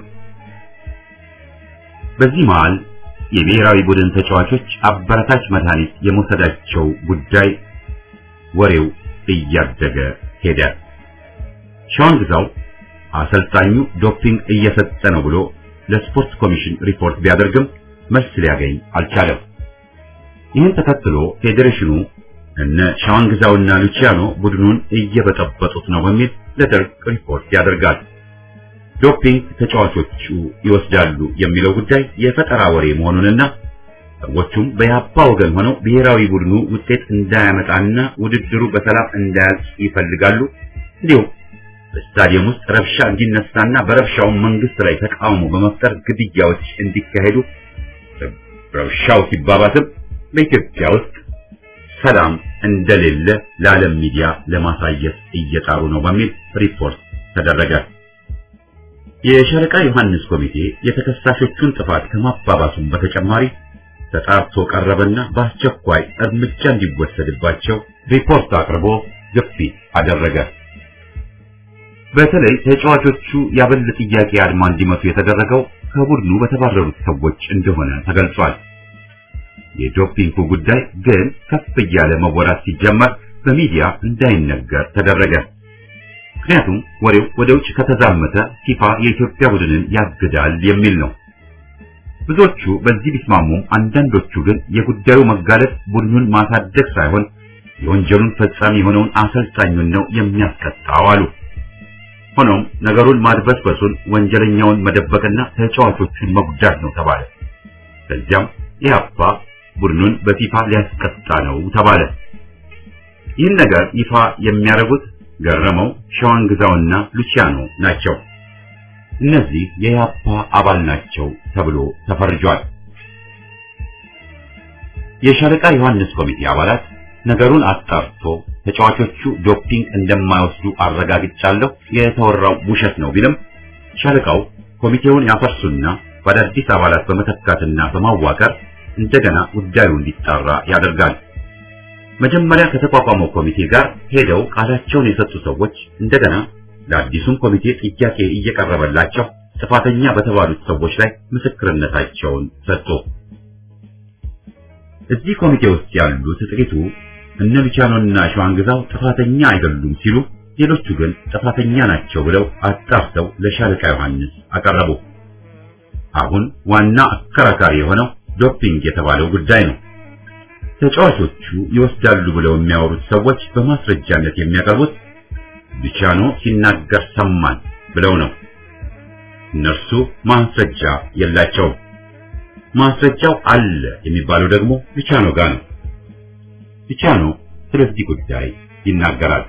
በዚህ መሃል የብሔራዊ ቡድን ተጫዋቾች አበረታች መድኃኒት የመውሰዳቸው ጉዳይ ወሬው እያደገ ሄደ። ሻውን ግዛው አሰልጣኙ ዶፒንግ እየሰጠ ነው ብሎ ለስፖርት ኮሚሽን ሪፖርት ቢያደርግም መልስ ሊያገኝ አልቻለም። ይህን ተከትሎ ፌዴሬሽኑ እነ ሻውን ግዛውና ሉቺያኖ ቡድኑን እየበጠበጡት ነው በሚል ለደርግ ሪፖርት ያደርጋል። ዶፒንግ ተጫዋቾቹ ይወስዳሉ የሚለው ጉዳይ የፈጠራ ወሬ መሆኑንና ሰዎቹም በያፓ ወገን ሆነው ብሔራዊ ቡድኑ ውጤት እንዳያመጣና ውድድሩ በሰላም እንዳያልቅ ይፈልጋሉ። እንዲሁም በስታዲየም ውስጥ ረብሻ እንዲነሳና በረብሻውም መንግስት ላይ ተቃውሞ በመፍጠር ግድያዎች እንዲካሄዱ ረብሻው ሲባባስም በኢትዮጵያ ውስጥ ሰላም እንደሌለ ለዓለም ሚዲያ ለማሳየት እየጣሩ ነው በሚል ሪፖርት ተደረገ። የሻለቃ ዮሐንስ ኮሚቴ የተከሳሾቹን ጥፋት ከማባባሱም በተጨማሪ ተጣርቶ ቀረበና በአስቸኳይ እርምጃ እንዲወሰድባቸው ሪፖርት አቅርቦ ግፊት አደረገ። በተለይ ተጫዋቾቹ ያበል ጥያቄ አድማ እንዲመቱ የተደረገው ከቡድኑ በተባረሩት ሰዎች እንደሆነ ተገልጿል። የዶፒንጉ ጉዳይ ግን ከፍ እያለ መወራት ሲጀመር በሚዲያ እንዳይነገር ተደረገ። ምክንያቱም ወሬው ወደ ውጭ ከተዛመተ ፊፋ የኢትዮጵያ ቡድንን ያግዳል የሚል ነው። ብዙዎቹ በዚህ ቢስማሙም አንዳንዶቹ ግን የጉዳዩ መጋለጥ ቡድኑን ማሳደግ ሳይሆን የወንጀሉን ፈጻሚ የሆነውን አሰልጣኙን ነው የሚያስቀጣው አሉ። ሆኖም ነገሩን ማድበስበሱን ወንጀለኛውን መደበቅና ተጫዋቾቹን መጉዳት ነው ተባለ። ከዚያም ኢህአፓ ቡድኑን በፊፋ ሊያስቀጣ ነው ተባለ። ይህን ነገር ይፋ የሚያደርጉት ገረመው፣ ሸዋንግዛውና ሉቺያኖ ናቸው። እነዚህ የኢህአፓ አባል ናቸው ተብሎ ተፈርጇል። የሻለቃ ዮሐንስ ኮሚቴ አባላት ነገሩን አጣርቶ ተጫዋቾቹ ዶፒንግ እንደማይወስዱ አረጋግጫለሁ፣ የተወራው ውሸት ነው ቢልም ሻለቃው ኮሚቴውን ያፈርሱና በአዳዲስ አባላት በመተካትና በማዋቀር እንደገና ጉዳዩ እንዲጣራ ያደርጋል። መጀመሪያ ከተቋቋመው ኮሚቴ ጋር ሄደው ቃላቸውን የሰጡ ሰዎች እንደገና ለአዲሱም ኮሚቴ ጥያቄ እየቀረበላቸው ጥፋተኛ በተባሉት ሰዎች ላይ ምስክርነታቸውን ሰጡ። እዚህ ኮሚቴ ውስጥ ያሉት ጥቂቱ እነ ሉቻኖና ሸዋንግዛው ጥፋተኛ አይደሉም ሲሉ፣ ሌሎቹ ግን ጥፋተኛ ናቸው ብለው አጣርተው ለሻለቃ ዮሐንስ አቀረቡ። አሁን ዋና አከራካሪ የሆነው ዶፒንግ የተባለው ጉዳይ ነው። ተጫዋቾቹ ይወስዳሉ ብለው የሚያወሩት ሰዎች በማስረጃነት የሚያቀርቡት ሉቻኖ ሲናገር ሰማን ብለው ነው። እነርሱ ማስረጃ የላቸውም። ማስረጃው አለ የሚባለው ደግሞ ሉቻኖ ጋር ነው። ሉቻኖ ስለዚህ ጉዳይ ይናገራል።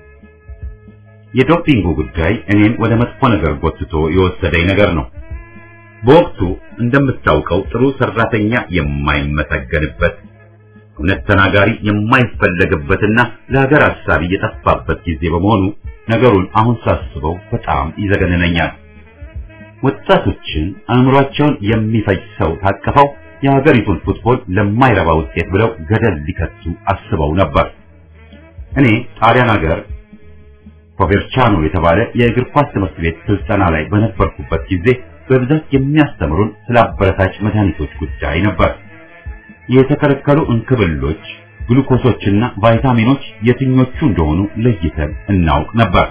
የዶፒንጉ ጉዳይ እኔን ወደ መጥፎ ነገር ጎትቶ የወሰደኝ ነገር ነው። በወቅቱ እንደምታውቀው ጥሩ ሰራተኛ የማይመሰገንበት እውነት ተናጋሪ የማይፈለግበትና ለሀገር ሀሳቢ የጠፋበት ጊዜ በመሆኑ ነገሩን አሁን ሳስበው በጣም ይዘገንነኛል። ወጣቶችን አእምሯቸውን የሚፈጅ ሰው ታቅፈው የሀገሪቱን ፉትቦል ለማይረባ ውጤት ብለው ገደል ሊከቱ አስበው ነበር። እኔ ጣሊያን ሀገር ኮቨርቻኖ የተባለ የእግር ኳስ ትምህርት ቤት ስልጠና ላይ በነበርኩበት ጊዜ በብዛት የሚያስተምሩን ስለ አበረታች መድኃኒቶች ጉዳይ ነበር። የተከለከሉ እንክብሎች ግሉኮሶችና ቫይታሚኖች የትኞቹ እንደሆኑ ለይተን እናውቅ ነበር።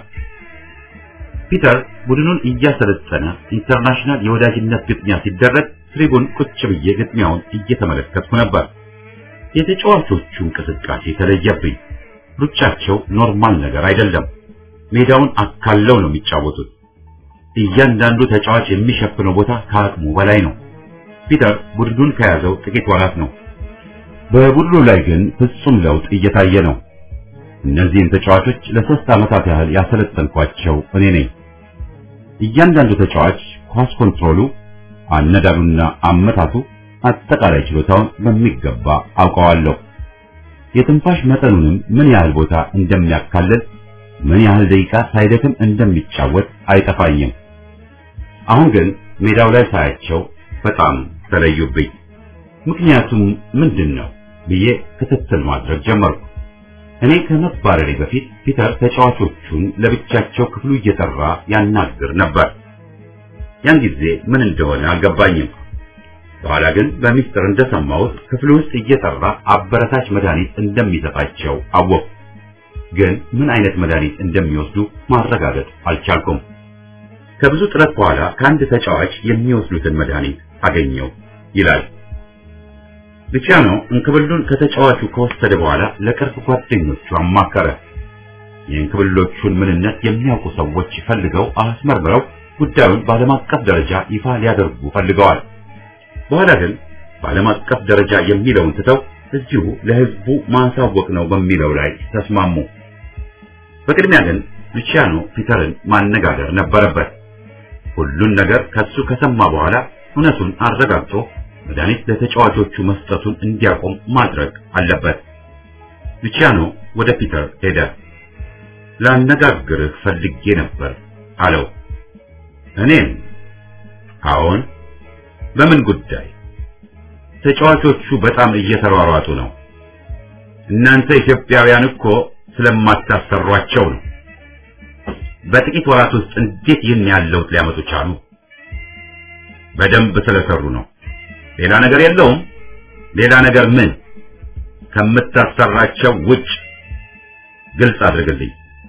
ፒተር ቡድኑን እያሰለጠነ ኢንተርናሽናል የወዳጅነት ግጥሚያ ሲደረግ ትሪቡን ቁጭ ብዬ ግጥሚያውን እየተመለከትኩ ነበር። የተጫዋቾቹ እንቅስቃሴ ተለየብኝ። ሩጫቸው ኖርማል ነገር አይደለም። ሜዳውን አካለው ነው የሚጫወቱት። እያንዳንዱ ተጫዋች የሚሸፍነው ቦታ ከአቅሙ በላይ ነው። ፒተር ቡድኑን ከያዘው ጥቂት ወራት ነው። በቡድኑ ላይ ግን ፍጹም ለውጥ እየታየ ነው። እነዚህን ተጫዋቾች ለሶስት ዓመታት ያህል ያሰለጠንኳቸው እኔ ነኝ። እያንዳንዱ ተጫዋች ኳስ ኮንትሮሉ፣ አነዳዱና አመታቱ፣ አጠቃላይ ችሎታውን በሚገባ አውቀዋለሁ። የትንፋሽ መጠኑንም ምን ያህል ቦታ እንደሚያካልል፣ ምን ያህል ደቂቃ ሳይደክም እንደሚጫወት አይጠፋኝም። አሁን ግን ሜዳው ላይ ሳያቸው በጣም ተለዩብኝ። ምክንያቱም ምንድን ነው ብዬ ክትትል ማድረግ ጀመርኩ። እኔ ከመባረሬ በፊት ፒተር ተጫዋቾቹን ለብቻቸው ክፍሉ እየጠራ ያናግር ነበር። ያን ጊዜ ምን እንደሆነ አልገባኝም። በኋላ ግን በሚስጥር እንደሰማሁት ክፍሉ ውስጥ እየጠራ አበረታች መድኃኒት እንደሚሰጣቸው አወቅሁ። ግን ምን አይነት መድኃኒት እንደሚወስዱ ማረጋገጥ አልቻልኩም። ከብዙ ጥረት በኋላ ከአንድ ተጫዋች የሚወስዱትን መድኃኒት አገኘው ይላል። ሉቺያኖ እንክብሉን ከተጫዋቹ ከወሰደ በኋላ ለቅርብ ጓደኞቹ አማከረ። የእንክብሎቹን ምንነት የሚያውቁ ሰዎች ፈልገው አስመርምረው ጉዳዩን በዓለም አቀፍ ደረጃ ይፋ ሊያደርጉ ፈልገዋል። በኋላ ግን በዓለም አቀፍ ደረጃ የሚለውን ትተው እዚሁ ለሕዝቡ ማሳወቅ ነው በሚለው ላይ ተስማሙ። በቅድሚያ ግን ሉቺያኖ ፒተርን ማነጋገር ነበረበት። ሁሉን ነገር ከሱ ከሰማ በኋላ እውነቱን አረጋግጦ መድኃኒት ለተጫዋቾቹ መስጠቱን እንዲያቆም ማድረግ አለበት። ሉቺያኖ ወደ ፒተር ሄደ። ላነጋግርህ ፈልጌ ነበር አለው። እኔም አዎን፣ በምን ጉዳይ? ተጫዋቾቹ በጣም እየተሯሯጡ ነው። እናንተ ኢትዮጵያውያን እኮ ስለማታሰሯቸው ነው። በጥቂት ወራት ውስጥ እንዴት ይህን ያለው ሊያመጡ ቻሉ? በደንብ ስለሰሩ ነው። ሌላ ነገር የለውም። ሌላ ነገር ምን? ከምታሰራቸው ውጭ ግልጽ አድርግልኝ።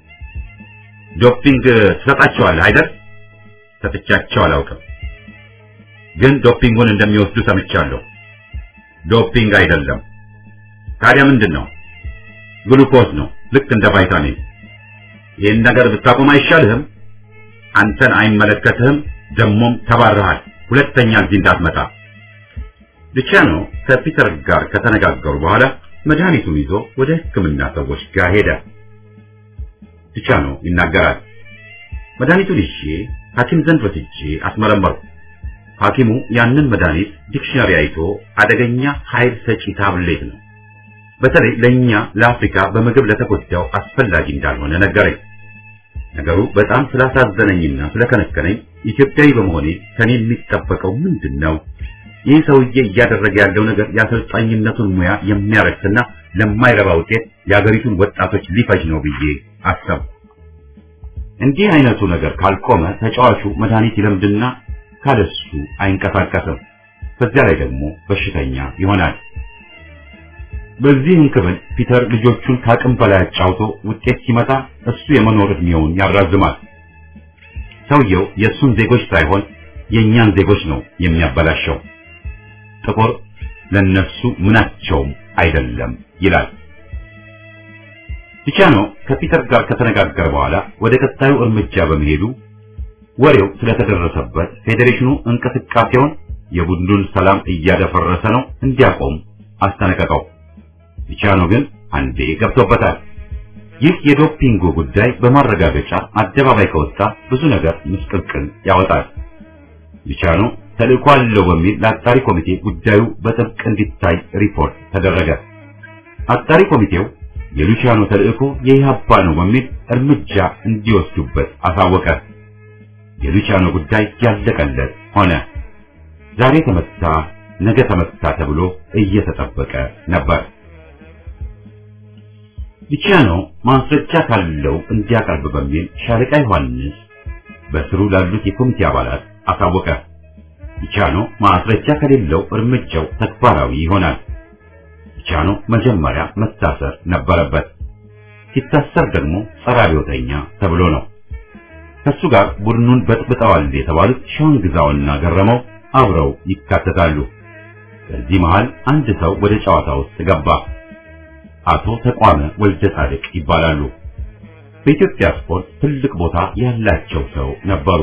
ዶፒንግ ትሰጣቸዋለህ አይደል? ሰጥቻቸው አላውቅም፣ ግን ዶፒንጉን እንደሚወስዱ ሰምቻለሁ። ዶፒንግ አይደለም። ታዲያ ምንድን ነው? ግሉኮዝ ነው፣ ልክ እንደ ቫይታሚን። ይህን ነገር ብታቆም አይሻልህም? አንተን አይመለከትህም። ደሞም ተባረሃል። ሁለተኛ እዚህ እንዳትመጣ። ሉቺያኖ ከፒተር ጋር ከተነጋገሩ በኋላ መድኃኒቱን ይዞ ወደ ሕክምና ሰዎች ጋር ሄደ። ሉቺያኖ ይናገራል። መድኃኒቱን ይዤ ሐኪም ዘንድ ወስጄ አስመረመርኩ። ሐኪሙ ያንን መድኃኒት ዲክሽነሪ አይቶ አደገኛ ኃይል ሰጪ ታብሌት ነው፣ በተለይ ለኛ ለአፍሪካ በምግብ ለተጎዳው አስፈላጊ እንዳልሆነ ነገረኝ። ነገሩ በጣም ስላሳዘነኝና ስለከነከነኝ ኢትዮጵያዊ በመሆኔ ከኔ የሚጠበቀው ምንድን ነው? ይህ ሰውዬ እያደረገ ያለው ነገር የአሰልጣኝነቱን ሙያ የሚያረክስና ለማይረባ ውጤት የአገሪቱን ወጣቶች ሊፈጅ ነው ብዬ አሰብኩ። እንዲህ አይነቱ ነገር ካልቆመ ተጫዋቹ መድኃኒት ይለምድና ካለሱ አይንቀሳቀስም። በዚያ ላይ ደግሞ በሽተኛ ይሆናል። በዚህ እንክብል ፒተር ልጆቹን ከአቅም በላይ አጫውቶ ውጤት ሲመጣ እሱ የመኖር እድሜውን ያራዝማል። ሰውየው የእሱን ዜጎች ሳይሆን የእኛን ዜጎች ነው የሚያበላሸው። ጥቁር ለነሱ ምናቸውም አይደለም ይላል። ሉቺያኖ ከፒተር ጋር ከተነጋገረ በኋላ ወደ ቀጣዩ እርምጃ በመሄዱ ወሬው ስለተደረሰበት ፌዴሬሽኑ እንቅስቃሴውን የቡድኑን ሰላም እያደፈረሰ ነው እንዲያቆም አስጠነቀቀው። ሉቺያኖ ግን አንዴ ገብቶበታል። ይህ የዶፒንጉ ጉዳይ በማረጋገጫ አደባባይ ከወጣ ብዙ ነገር ምስቅልቅል ያወጣል። ሉቺያኖ ተልእኮ አለው በሚል ለአጣሪ ኮሚቴ ጉዳዩ በጥብቅ እንዲታይ ሪፖርት ተደረገ። አጣሪ ኮሚቴው የሉቺያኖ ተልእኮ የኢህአፓ ነው በሚል እርምጃ እንዲወስዱበት አሳወቀ። የሉቺያኖ ጉዳይ ያለቀለት ሆነ። ዛሬ ተመታ፣ ነገ ተመታ ተብሎ እየተጠበቀ ነበር። ሉቺያኖ ማስረጃ ካለው እንዲያቀርብ በሚል ሻለቃ ዮሐንስ በስሩ ላሉት የኮሚቴ አባላት አሳወቀ። ሉቺያኖ ማስረጃ ከሌለው እርምጃው ተግባራዊ ይሆናል። ሉቻኖ መጀመሪያ መታሰር ነበረበት። ሲታሰር ደግሞ ጸረ አብዮተኛ ተብሎ ነው። ከሱ ጋር ቡድኑን በጥብጠዋል የተባሉት ሸዋንግዛውና ገረመው አብረው ይካተታሉ። በዚህ መሃል አንድ ሰው ወደ ጨዋታ ውስጥ ገባ። አቶ ተቋመ ወልደ ጻድቅ ይባላሉ። በኢትዮጵያ ስፖርት ትልቅ ቦታ ያላቸው ሰው ነበሩ።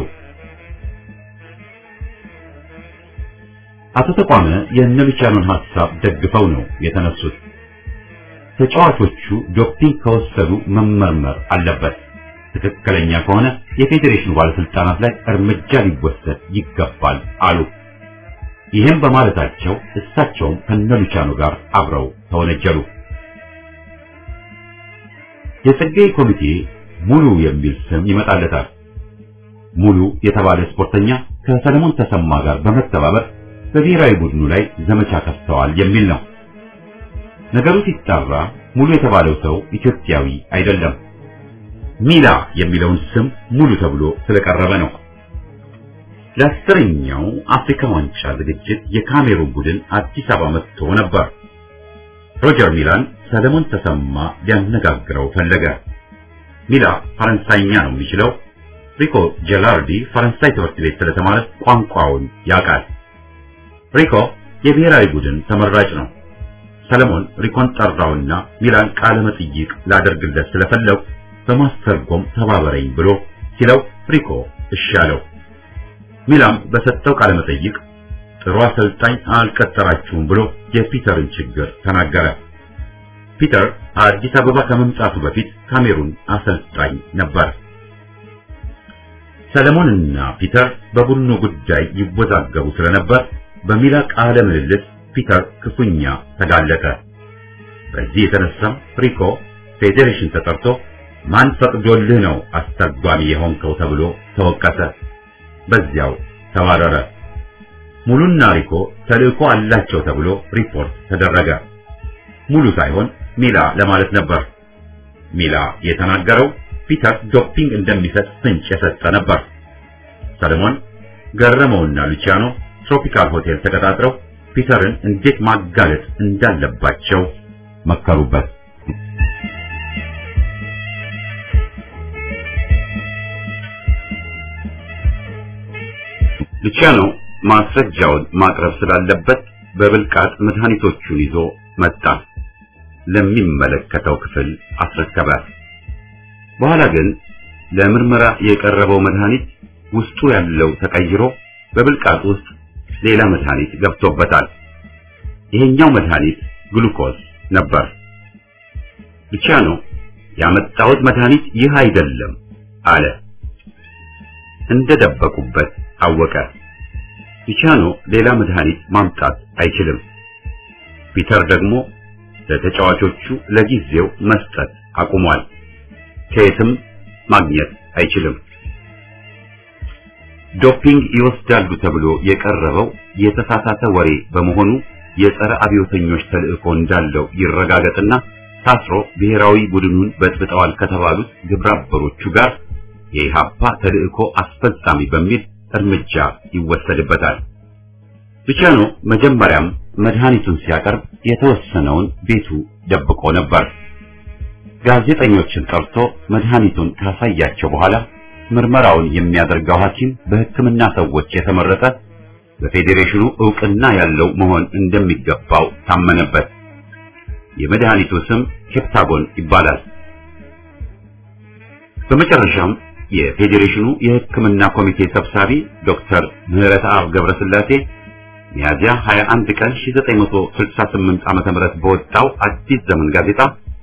አቶ ተቋመ የእነ ሉቻኖን ሐሳብ ደግፈው ነው የተነሱት። ተጫዋቾቹ ዶፒንግ ከወሰዱ መመርመር አለበት፣ ትክክለኛ ከሆነ የፌዴሬሽኑ ባለስልጣናት ላይ እርምጃ ሊወሰድ ይገባል አሉ። ይህም በማለታቸው እሳቸውም ከነ ሉቻኖ ጋር አብረው ተወነጀሉ። የጸጋዬ ኮሚቴ ሙሉ የሚል ስም ይመጣለታል። ሙሉ የተባለ ስፖርተኛ ከሰለሞን ተሰማ ጋር በመተባበር በብሔራዊ ቡድኑ ላይ ዘመቻ ከፍተዋል የሚል ነው። ነገሩ ሲጣራ ሙሉ የተባለው ሰው ኢትዮጵያዊ አይደለም። ሚላ የሚለውን ስም ሙሉ ተብሎ ስለቀረበ ነው። ለአስረኛው አፍሪካ ዋንጫ ዝግጅት የካሜሩን ቡድን አዲስ አበባ መጥቶ ነበር። ሮጀር ሚላን ሰለሞን ተሰማ ሊያነጋግረው ፈለገ። ሚላ ፈረንሳይኛ ነው የሚችለው። ሪኮ ጀላርዲ ፈረንሳይ ትምህርት ቤት ስለተማረ ቋንቋውን ያውቃል። ሪኮ የብሔራዊ ቡድን ተመራጭ ነው። ሰለሞን ሪኮን ጠራውና ሚላን ቃለ መጠይቅ ላደርግለት ስለፈለጉ በማስተርጎም ተባበረኝ ብሎ ሲለው ሪኮ እሺ አለው። ሚላም በሰጠው ቃለ መጠይቅ ጥሩ አሰልጣኝ አልቀጠራችሁም ብሎ የፒተርን ችግር ተናገረ። ፒተር አዲስ አበባ ከመምጣቱ በፊት ካሜሩን አሰልጣኝ ነበር። ሰለሞንና ፒተር በቡድኑ ጉዳይ ይወዛገቡ ስለነበር በሚላ ቃለ ምልልስ ፒተር ክፉኛ ተጋለጠ። በዚህ የተነሳም ሪኮ ፌዴሬሽን ተጠርቶ ማን ፈቅዶልህ ነው አስተርጓሚ የሆንከው ተብሎ ተወቀሰ። በዚያው ተባረረ። ሙሉና ሪኮ ተልእኮ አላቸው ተብሎ ሪፖርት ተደረገ። ሙሉ ሳይሆን ሚላ ለማለት ነበር። ሚላ የተናገረው ፒተር ዶፒንግ እንደሚሰጥ ፍንጭ የሰጠ ነበር። ሰለሞን ገረመውና ሉቺያኖ ትሮፒካል ሆቴል ተቀጣጥረው ፒተርን እንዴት ማጋለጥ እንዳለባቸው መከሩበት። ሉቺያኖ ማስረጃውን ማቅረብ ስላለበት በብልቃጥ መድኃኒቶቹን ይዞ መጣ። ለሚመለከተው ክፍል አስረከበ። በኋላ ግን ለምርመራ የቀረበው መድኃኒት ውስጡ ያለው ተቀይሮ በብልቃጥ ውስጥ ሌላ መድኃኒት ገብቶበታል። ይሄኛው መድኃኒት ግሉኮዝ ነበር። ሉቺያኖ ያመጣሁት መድኃኒት ይህ አይደለም አለ። እንደደበቁበት አወቀ። ሉቺያኖ ሌላ መድኃኒት ማምጣት አይችልም። ፒተር ደግሞ ለተጫዋቾቹ ለጊዜው መስጠት አቁሟል። ከየትም ማግኘት አይችልም። ዶፒንግ ይወስዳሉ ተብሎ የቀረበው የተሳሳተ ወሬ በመሆኑ የጸረ አብዮተኞች ተልእኮ እንዳለው ይረጋገጥና ታስሮ ብሔራዊ ቡድኑን በጥብጠዋል ከተባሉት ግብረ አበሮቹ ጋር የኢሃፓ ተልእኮ አስፈጻሚ በሚል እርምጃ ይወሰድበታል። ሉቺያኖ መጀመሪያም መድኃኒቱን ሲያቀርብ የተወሰነውን ቤቱ ደብቆ ነበር። ጋዜጠኞችን ጠርቶ መድኃኒቱን ካሳያቸው በኋላ ምርመራውን የሚያደርገው ሐኪም በሕክምና ሰዎች የተመረጠ በፌዴሬሽኑ ዕውቅና ያለው መሆን እንደሚገባው ታመነበት። የመድኃኒቱ ስም ኬፕታጎን ይባላል። በመጨረሻም የፌዴሬሽኑ የሕክምና ኮሚቴ ሰብሳቢ ዶክተር ምህረተአብ ገብረስላሴ ሚያዚያ 21 ቀን 1968 ዓመተ ምህረት በወጣው አዲስ ዘመን ጋዜጣ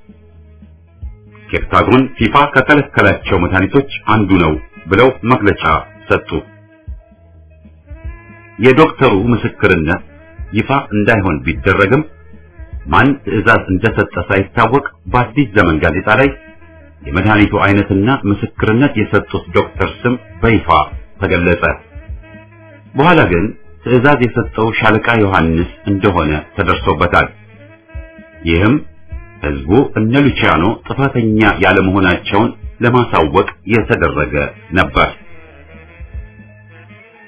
ኬፕታጎን ፊፋ ከከለከላቸው መድኃኒቶች አንዱ ነው ብለው መግለጫ ሰጡ። የዶክተሩ ምስክርነት ይፋ እንዳይሆን ቢደረግም ማን ትዕዛዝ እንደሰጠ ሳይታወቅ በአዲስ ዘመን ጋዜጣ ላይ የመድኃኒቱ አይነትና ምስክርነት የሰጡት ዶክተር ስም በይፋ ተገለጸ። በኋላ ግን ትዕዛዝ የሰጠው ሻለቃ ዮሐንስ እንደሆነ ተደርሶበታል። ይህም ህዝቡ እነ ሉቺያኖ ጥፋተኛ ያለመሆናቸውን ለማሳወቅ የተደረገ ነበር።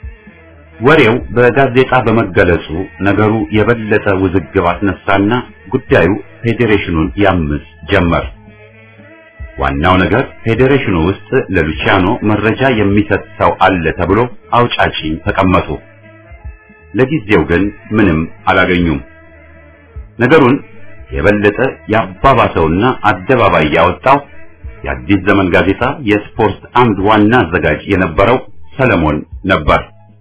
ወሬው በጋዜጣ በመገለጹ ነገሩ የበለጠ ውዝግብ አስነሳና ጉዳዩ ፌዴሬሽኑን ያምስ ጀመር። ዋናው ነገር ፌዴሬሽኑ ውስጥ ለሉቺያኖ መረጃ የሚሰጥ ሰው አለ ተብሎ አውጫጭኝ ተቀመጡ። ለጊዜው ግን ምንም አላገኙም። ነገሩን የበለጠ ያባባሰውና አደባባይ ያወጣው የአዲስ ዘመን ጋዜጣ የስፖርት አምድ ዋና አዘጋጅ የነበረው ሰለሞን ነበር።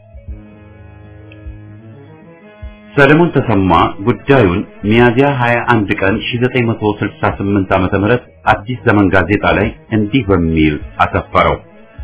ሰለሞን ተሰማ ጉዳዩን ሚያዚያ 21 ቀን 1968 ዓመተ ምህረት አዲስ ዘመን ጋዜጣ ላይ እንዲህ በሚል አሰፈረው።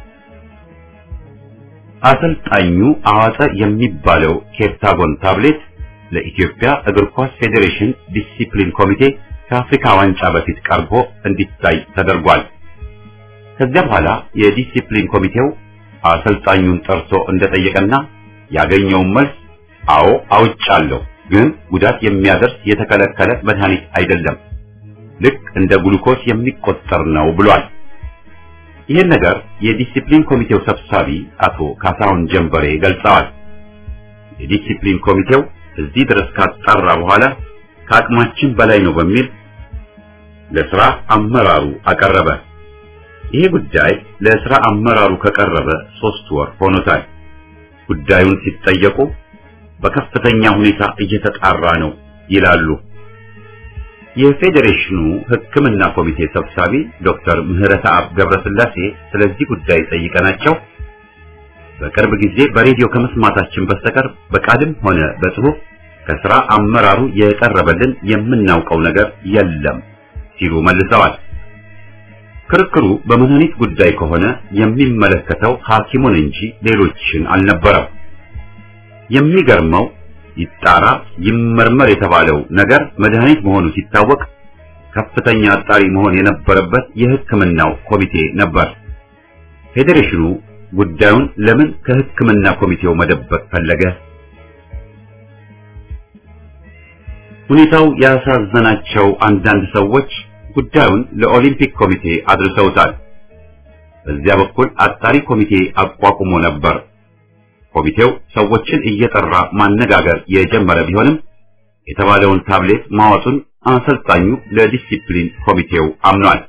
አሰልጣኙ አዋጠ የሚባለው ኬፕታጎን ታብሌት ለኢትዮጵያ እግር ኳስ ፌዴሬሽን ዲሲፕሊን ኮሚቴ ከአፍሪካ ዋንጫ በፊት ቀርቦ እንዲታይ ተደርጓል። ከዚያ በኋላ የዲሲፕሊን ኮሚቴው አሰልጣኙን ጠርቶ እንደጠየቀና ያገኘውን መልስ አዎ አውጫለሁ፣ ግን ጉዳት የሚያደርስ የተከለከለ መድኃኒት አይደለም፣ ልክ እንደ ግሉኮስ የሚቆጠር ነው ብሏል። ይህን ነገር የዲሲፕሊን ኮሚቴው ሰብሳቢ አቶ ካሳሁን ጀንበሬ ገልጸዋል። የዲሲፕሊን ኮሚቴው እዚህ ድረስ ካጣራ በኋላ ከአቅማችን በላይ ነው በሚል ለስራ አመራሩ አቀረበ። ይሄ ጉዳይ ለስራ አመራሩ ከቀረበ ሶስት ወር ሆኖታል። ጉዳዩን ሲጠየቁ በከፍተኛ ሁኔታ እየተጣራ ነው ይላሉ። የፌዴሬሽኑ ሕክምና ኮሚቴ ሰብሳቢ ዶክተር ምህረተአብ ገብረስላሴ ስለዚህ ጉዳይ ጠይቀናቸው በቅርብ ጊዜ በሬዲዮ ከመስማታችን በስተቀር በቃልም ሆነ በጽሑፍ ከስራ አመራሩ የቀረበልን የምናውቀው ነገር የለም ሲሉ መልሰዋል። ክርክሩ በመድኃኒት ጉዳይ ከሆነ የሚመለከተው ሐኪሙን እንጂ ሌሎችን አልነበረም። የሚገርመው ይጣራ ይመርመር የተባለው ነገር መድኃኒት መሆኑ ሲታወቅ ከፍተኛ አጣሪ መሆን የነበረበት የሕክምናው ኮሚቴ ነበር። ፌዴሬሽኑ ጉዳዩን ለምን ከሕክምና ኮሚቴው መደበቅ ፈለገ? ሁኔታው ያሳዘናቸው አንዳንድ ሰዎች ጉዳዩን ለኦሊምፒክ ኮሚቴ አድርሰውታል። በዚያ በኩል አጣሪ ኮሚቴ አቋቁሞ ነበር። ኮሚቴው ሰዎችን እየጠራ ማነጋገር የጀመረ ቢሆንም የተባለውን ታብሌት ማወጡን አሰልጣኙ ለዲሲፕሊን ኮሚቴው አምኗል።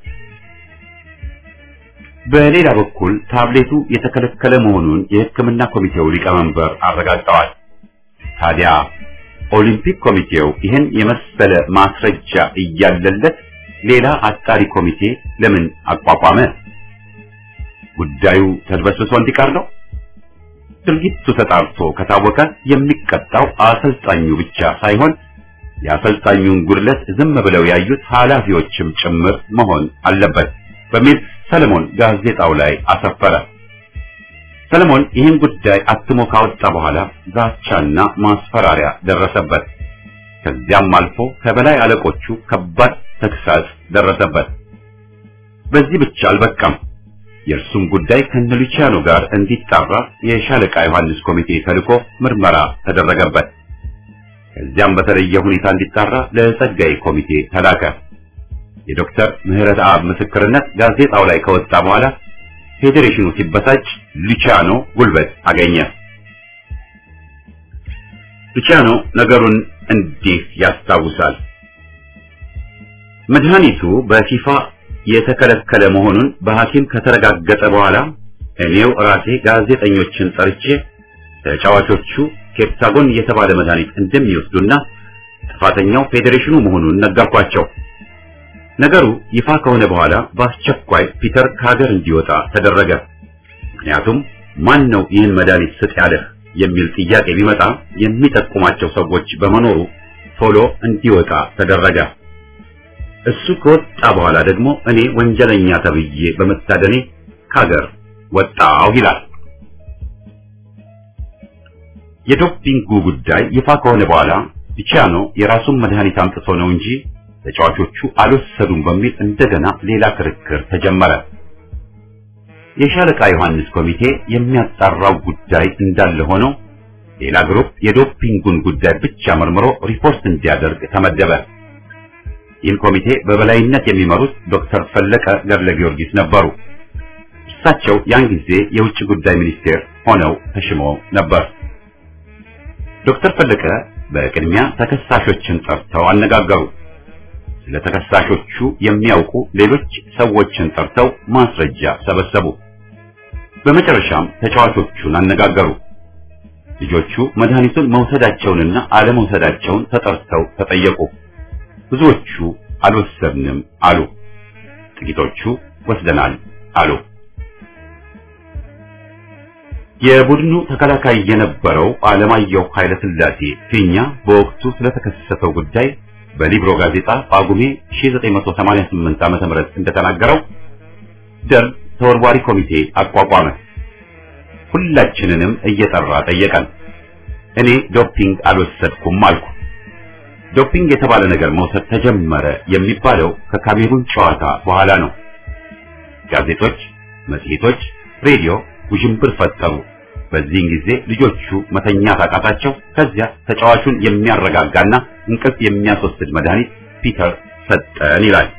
በሌላ በኩል ታብሌቱ የተከለከለ መሆኑን የሕክምና ኮሚቴው ሊቀመንበር አረጋግጠዋል። ታዲያ ኦሊምፒክ ኮሚቴው ይህን የመሰለ ማስረጃ እያለለት ሌላ አጣሪ ኮሚቴ ለምን አቋቋመ? ጉዳዩ ተድበስብሶ እንዲቀር ነው? ድርጊቱ ተጣርቶ ከታወቀ የሚቀጣው አሰልጣኙ ብቻ ሳይሆን የአሰልጣኙን ጉድለት ዝም ብለው ያዩት ኃላፊዎችም ጭምር መሆን አለበት በሚል ሰለሞን ጋዜጣው ላይ አሰፈረ። ሰለሞን ይህን ጉዳይ አትሞ ካወጣ በኋላ ዛቻና ማስፈራሪያ ደረሰበት። ከዚያም አልፎ ከበላይ አለቆቹ ከባድ ተግሳጽ ደረሰበት። በዚህ ብቻ አልበቃም። የእርሱም ጉዳይ ከነሉቺያኖ ጋር እንዲጣራ የሻለቃ ዮሐንስ ኮሚቴ ተልኮ ምርመራ ተደረገበት። ከዚያም በተለየ ሁኔታ እንዲጣራ ለጸጋይ ኮሚቴ ተላከ። የዶክተር ምህረት አብ ምስክርነት ጋዜጣው ላይ ከወጣ በኋላ ፌዴሬሽኑ ሲበሳጭ ሉቺያኖ ጉልበት አገኘ። ሉቺያኖ ነገሩን እንዲህ ያስታውሳል። መድኃኒቱ በፊፋ የተከለከለ መሆኑን በሐኪም ከተረጋገጠ በኋላ እኔው ራሴ ጋዜጠኞችን ጠርቼ ተጫዋቾቹ ኬፕታጎን የተባለ መድኃኒት እንደሚወስዱና ጥፋተኛው ፌዴሬሽኑ መሆኑን ነገርኳቸው። ነገሩ ይፋ ከሆነ በኋላ በአስቸኳይ ፒተር ከሀገር እንዲወጣ ተደረገ። ምክንያቱም ማን ነው ይህን መድኃኒት ስጥ ያለህ የሚል ጥያቄ ቢመጣ የሚጠቁማቸው ሰዎች በመኖሩ ቶሎ እንዲወጣ ተደረገ። እሱ ከወጣ በኋላ ደግሞ እኔ ወንጀለኛ ተብዬ በመታደኔ ከሀገር ወጣሁ ይላል። የዶፒንጉ ጉዳይ ይፋ ከሆነ በኋላ ሉቺያኖ የራሱን መድኃኒት አምጥቶ ነው እንጂ ተጫዋቾቹ አልወሰዱም በሚል እንደገና ሌላ ክርክር ተጀመረ። የሻለቃ ዮሐንስ ኮሚቴ የሚያጣራው ጉዳይ እንዳለ ሆኖ ሌላ ግሩፕ የዶፒንጉን ጉዳይ ብቻ መርምሮ ሪፖርት እንዲያደርግ ተመደበ። ይህን ኮሚቴ በበላይነት የሚመሩት ዶክተር ፈለቀ ገብረ ጊዮርጊስ ነበሩ። እሳቸው ያን ጊዜ የውጭ ጉዳይ ሚኒስቴር ሆነው ተሽመው ነበር። ዶክተር ፈለቀ በቅድሚያ ተከሳሾችን ጠርተው አነጋገሩ። ስለ ተከሳሾቹ የሚያውቁ ሌሎች ሰዎችን ጠርተው ማስረጃ ሰበሰቡ። በመጨረሻም ተጫዋቾቹን አነጋገሩ። ልጆቹ መድኃኒቱን መውሰዳቸውንና አለመውሰዳቸውን ተጠርተው ተጠየቁ። ብዙዎቹ አልወሰድንም አሉ። ጥቂቶቹ ወስደናል አሉ። የቡድኑ ተከላካይ የነበረው አለማየሁ ኃይለ ሥላሴ ፊኛ በወቅቱ ስለተከሰተው ጉዳይ በሊብሮ ጋዜጣ ጳጉሜ 1988 ዓ.ም እንደተናገረው ደርግ ተወርዋሪ ኮሚቴ አቋቋመ። ሁላችንንም እየጠራ ጠየቀን። እኔ ዶፒንግ አልወሰድኩም አልኩ። ዶፒንግ የተባለ ነገር መውሰድ ተጀመረ የሚባለው ከካሜሩን ጨዋታ በኋላ ነው። ጋዜጦች፣ መጽሔቶች፣ ሬዲዮ ውዥንብር ፈጠሩ። በዚህን ጊዜ ልጆቹ መተኛት አቃታቸው። ከዚያ ተጫዋቹን የሚያረጋጋና እንቅልፍ የሚያስወስድ መድኃኒት ፒተር ሰጠን ይላል።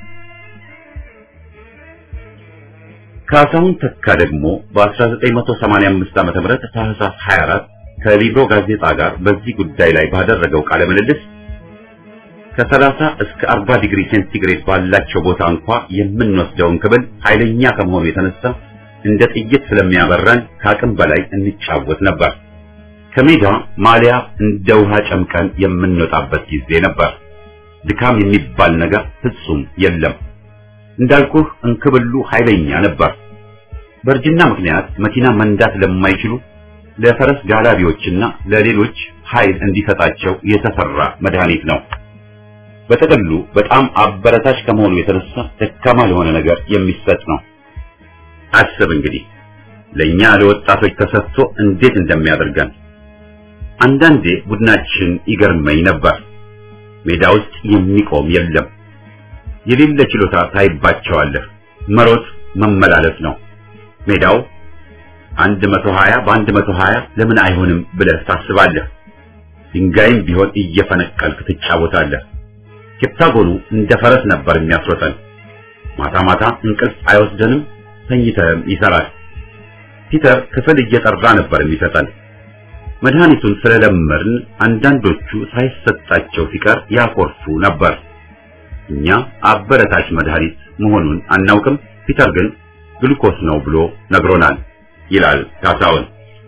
ካሳሁን ተካ ደግሞ በ1985 ዓ.ም ታህሳስ 24 ከሊብሮ ጋዜጣ ጋር በዚህ ጉዳይ ላይ ባደረገው ቃለ ምልልስ ከ30 እስከ 40 ዲግሪ ሴንቲግሬድ ባላቸው ቦታ እንኳ የምንወስደውን ክብል ኃይለኛ ከመሆኑ የተነሳ እንደ ጥይት ስለሚያበራን ከአቅም በላይ እንጫወት ነበር። ከሜዳ ማሊያ እንደ ውሃ ጨምቀን የምንወጣበት ጊዜ ነበር። ድካም የሚባል ነገር ፍጹም የለም። እንዳልኩህ እንክብሉ ኃይለኛ ነበር። በእርጅና ምክንያት መኪና መንዳት ለማይችሉ ለፈረስ ጋላቢዎችና ለሌሎች ኃይል እንዲሰጣቸው የተሰራ መድኃኒት ነው። በጥቅሉ በጣም አበረታች ከመሆኑ የተነሳ ደካማ ለሆነ ነገር የሚሰጥ ነው። አስብ እንግዲህ ለኛ ለወጣቶች ተሰጥቶ እንዴት እንደሚያደርገን። አንዳንዴ ቡድናችን ይገርመኝ ነበር። ሜዳ ውስጥ የሚቆም የለም። የሌለ ችሎታ ታይባቸዋለህ። መሮጥ መመላለስ ነው። ሜዳው አንድ መቶ ሀያ በአንድ መቶ ሀያ ለምን አይሆንም ብለህ ታስባለህ። ድንጋይም ቢሆን እየፈነቀልክ ትጫወታለህ። ኬፕታጎኑ እንደ ፈረስ ነበር የሚያስሮጠን። ማታ ማታ እንቅልፍ አይወስደንም፣ ተኝተህም ይሰራል። ፒተር ክፍል እየጠራ ነበር የሚሰጠን። መድኃኒቱን ስለለመድን አንዳንዶቹ ሳይሰጣቸው ሲቀር ያኮርፉ ነበር። እኛ አበረታች መድኃኒት መሆኑን አናውቅም። ፒተር ግን ግሉኮስ ነው ብሎ ነግሮናል ይላል ካሳውን።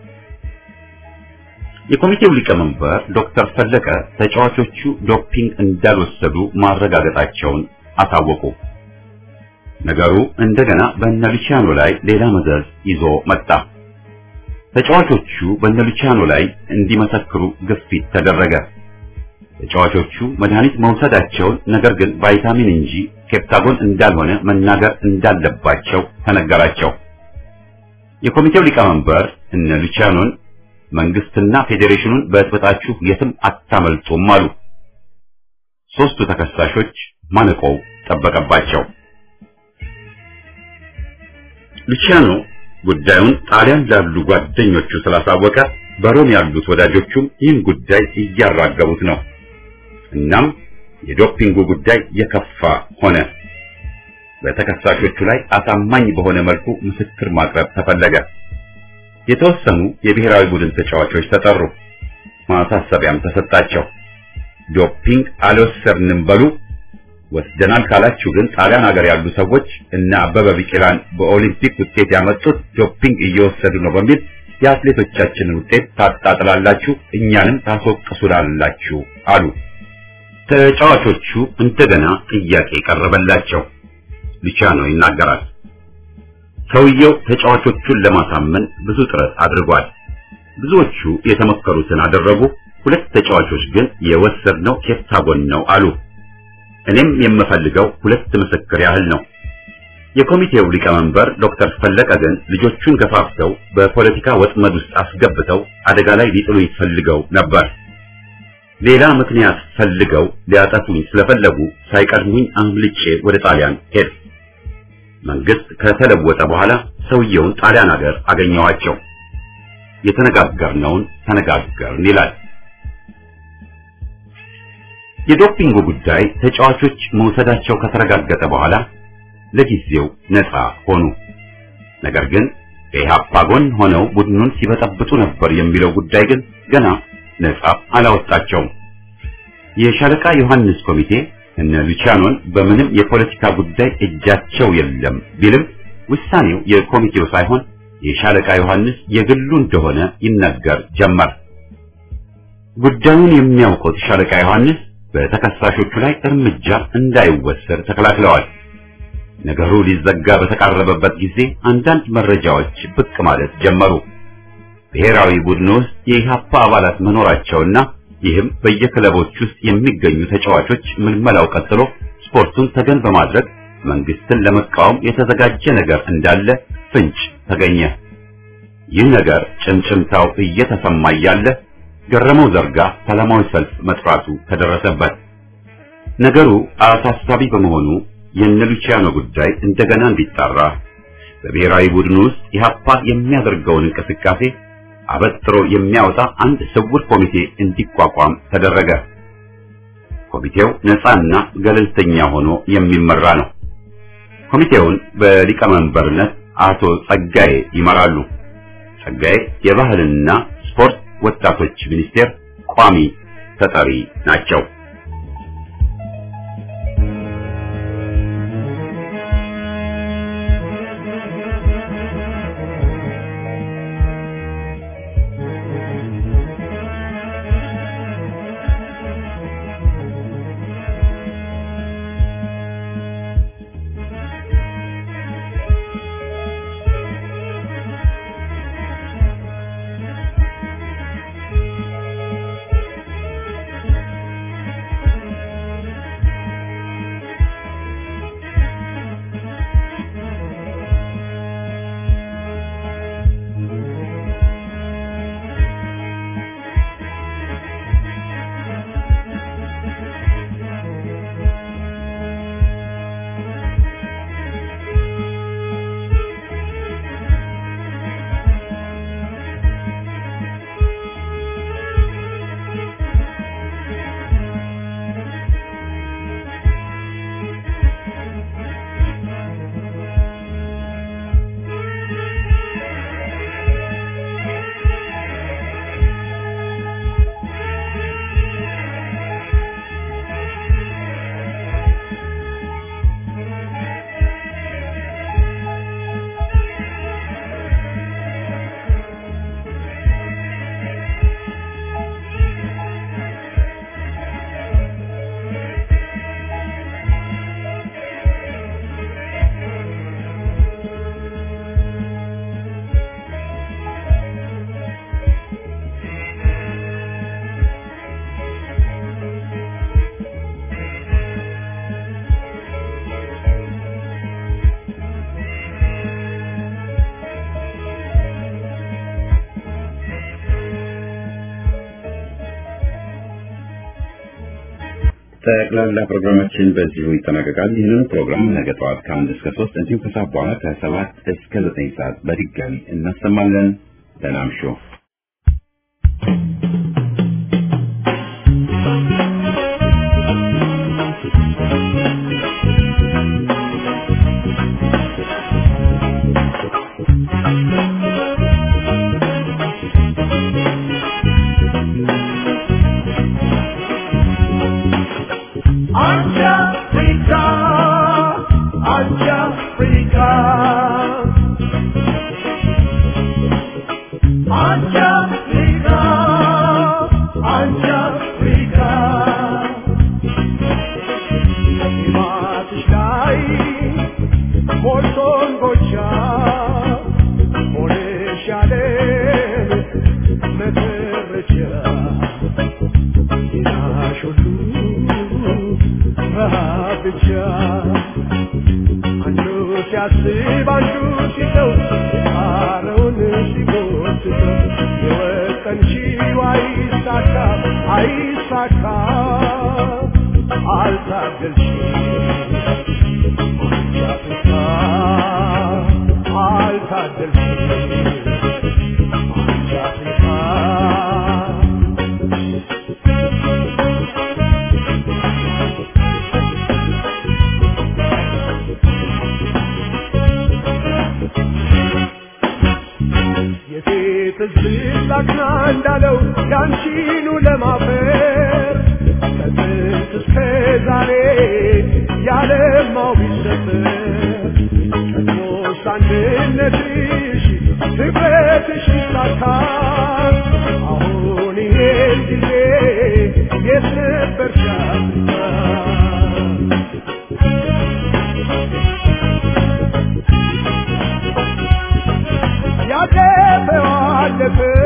የኮሚቴው ሊቀመንበር ዶክተር ፈለቀ ተጫዋቾቹ ዶፒንግ እንዳልወሰዱ ማረጋገጣቸውን አሳወቁ። ነገሩ እንደገና በነሉቺያኖ ላይ ሌላ መዘዝ ይዞ መጣ። ተጫዋቾቹ በነሉቺያኖ ላይ እንዲመሰክሩ ግፊት ተደረገ። ተጫዋቾቹ መድኃኒት መውሰዳቸውን ነገር ግን ቫይታሚን እንጂ ኬፕታጎን እንዳልሆነ መናገር እንዳለባቸው ተነገራቸው። የኮሚቴው ሊቀመንበር እነ ሉቺያኖን መንግስትና ፌዴሬሽኑን በጥብጣችሁ የትም አታመልጡም አሉ። ሦስቱ ተከሳሾች ማነቆው ጠበቀባቸው። ሉቺያኖ ጉዳዩን ጣሊያን ላሉ ጓደኞቹ ስላሳወቀ በሮም ያሉት ወዳጆቹም ይህን ጉዳይ እያራገቡት ነው። እናም የዶፒንጉ ጉዳይ የከፋ ሆነ። በተከሳሾቹ ላይ አሳማኝ በሆነ መልኩ ምስክር ማቅረብ ተፈለገ። የተወሰኑ የብሔራዊ ቡድን ተጫዋቾች ተጠሩ። ማሳሰቢያም ተሰጣቸው። ዶፒንግ አልወሰድንም በሉ፣ ወስደናል ካላችሁ ግን ጣሊያን ሀገር ያሉ ሰዎች እና አበበ ቢቂላን በኦሊምፒክ ውጤት ያመጡት ዶፒንግ እየወሰዱ ነው በሚል የአትሌቶቻችንን ውጤት ታጣጥላላችሁ፣ እኛንም ታስወቅሱላላችሁ አሉ። ተጫዋቾቹ እንደገና ጥያቄ ቀረበላቸው። ሉቺያኖ ይናገራል። ሰውየው ተጫዋቾቹን ለማሳመን ብዙ ጥረት አድርጓል። ብዙዎቹ የተመከሩትን አደረጉ። ሁለት ተጫዋቾች ግን የወሰድነው ኬፕታጎን ነው አሉ። እኔም የምፈልገው ሁለት ምስክር ያህል ነው። የኮሚቴው ሊቀመንበር ዶክተር ፈለቀ ግን ልጆቹን ገፋፍተው በፖለቲካ ወጥመድ ውስጥ አስገብተው አደጋ ላይ ሊጥሉኝ ፈልገው ነበር። ሌላ ምክንያት ፈልገው ሊያጠፉኝ ስለፈለጉ ሳይቀድሙኝ አምልጬ ወደ ጣሊያን ሄድ መንግስት ከተለወጠ በኋላ ሰውየውን ጣሊያን ሀገር አገኘዋቸው። የተነጋገርነውን ተነጋገርን ይላል። የዶፒንጉ ጉዳይ ተጫዋቾች መውሰዳቸው ከተረጋገጠ በኋላ ለጊዜው ነፃ ሆኑ። ነገር ግን ከኢህአፓ ጎን ሆነው ቡድኑን ሲበጠብጡ ነበር የሚለው ጉዳይ ግን ገና ነፃ አላወጣቸውም። የሻለቃ ዮሐንስ ኮሚቴ እነ ሉቺያኖን በምንም የፖለቲካ ጉዳይ እጃቸው የለም ቢልም ውሳኔው የኮሚቴው ሳይሆን የሻለቃ ዮሐንስ የግሉ እንደሆነ ይነገር ጀመር። ጉዳዩን የሚያውቁት ሻለቃ ዮሐንስ በተከሳሾቹ ላይ እርምጃ እንዳይወሰድ ተከላክለዋል። ነገሩ ሊዘጋ በተቃረበበት ጊዜ አንዳንድ መረጃዎች ብቅ ማለት ጀመሩ። ብሔራዊ ቡድን ውስጥ የኢህአፓ አባላት መኖራቸውና ይህም በየክለቦች ውስጥ የሚገኙ ተጫዋቾች ምልመላው ቀጥሎ ስፖርቱን ተገን በማድረግ መንግስትን ለመቃወም የተዘጋጀ ነገር እንዳለ ፍንጭ ተገኘ። ይህ ነገር ጭምጭምታው እየተሰማ እያለ ገረመው ዘርጋ ሰላማዊ ሰልፍ መጥራቱ ተደረሰበት። ነገሩ አሳሳቢ በመሆኑ የነ ሉቺያኖ ጉዳይ እንደገና እንዲጣራ በብሔራዊ ቡድን ውስጥ ኢህአፓ የሚያደርገውን እንቅስቃሴ አበጥሮ የሚያወጣ አንድ ስውር ኮሚቴ እንዲቋቋም ተደረገ። ኮሚቴው ነፃና ገለልተኛ ሆኖ የሚመራ ነው። ኮሚቴውን በሊቀመንበርነት አቶ ጸጋዬ ይመራሉ። ጸጋዬ የባህልና ስፖርት ወጣቶች ሚኒስቴር ቋሚ ተጠሪ ናቸው። ጠቅላላ ፕሮግራማችን በዚሁ ይጠናቀቃል። ይህንን ፕሮግራም ነገ ጠዋት ከአንድ እስከ ሶስት እንዲሁም ከሰዓት በኋላ ከሰባት እስከ ዘጠኝ ሰዓት በድጋሚ እናሰማለን። ደህና እምሹ። Africa, Africa, Africa, Africa. ማትሽላይ ሞልቶን ጎቻ ሆነሻለ መተረቻ ጤናሽ ሁሉ ረሃብ ብቻ አንዱ ሲያስብ አንዱ ሲተው ጣረውን ሲጎትተው የወጠንሺው አይሳካ አይሳካ አልታገልሽም አንቺ አፍሪካ አልታገልሽም አንቺ አፍሪካ የሴት ልጅ ላክና እንዳለው ያንቺኑ ለማፈር ከጥንት እስከ እስከ ዛሬ ያለማው ቢሰበር ቀድሞስ አንድነትሽ ህብረትሽ ይሳካ አሁን ይሄን ጊዜ የት ነበርሽ አፍሪካ ያለፈው አለፈ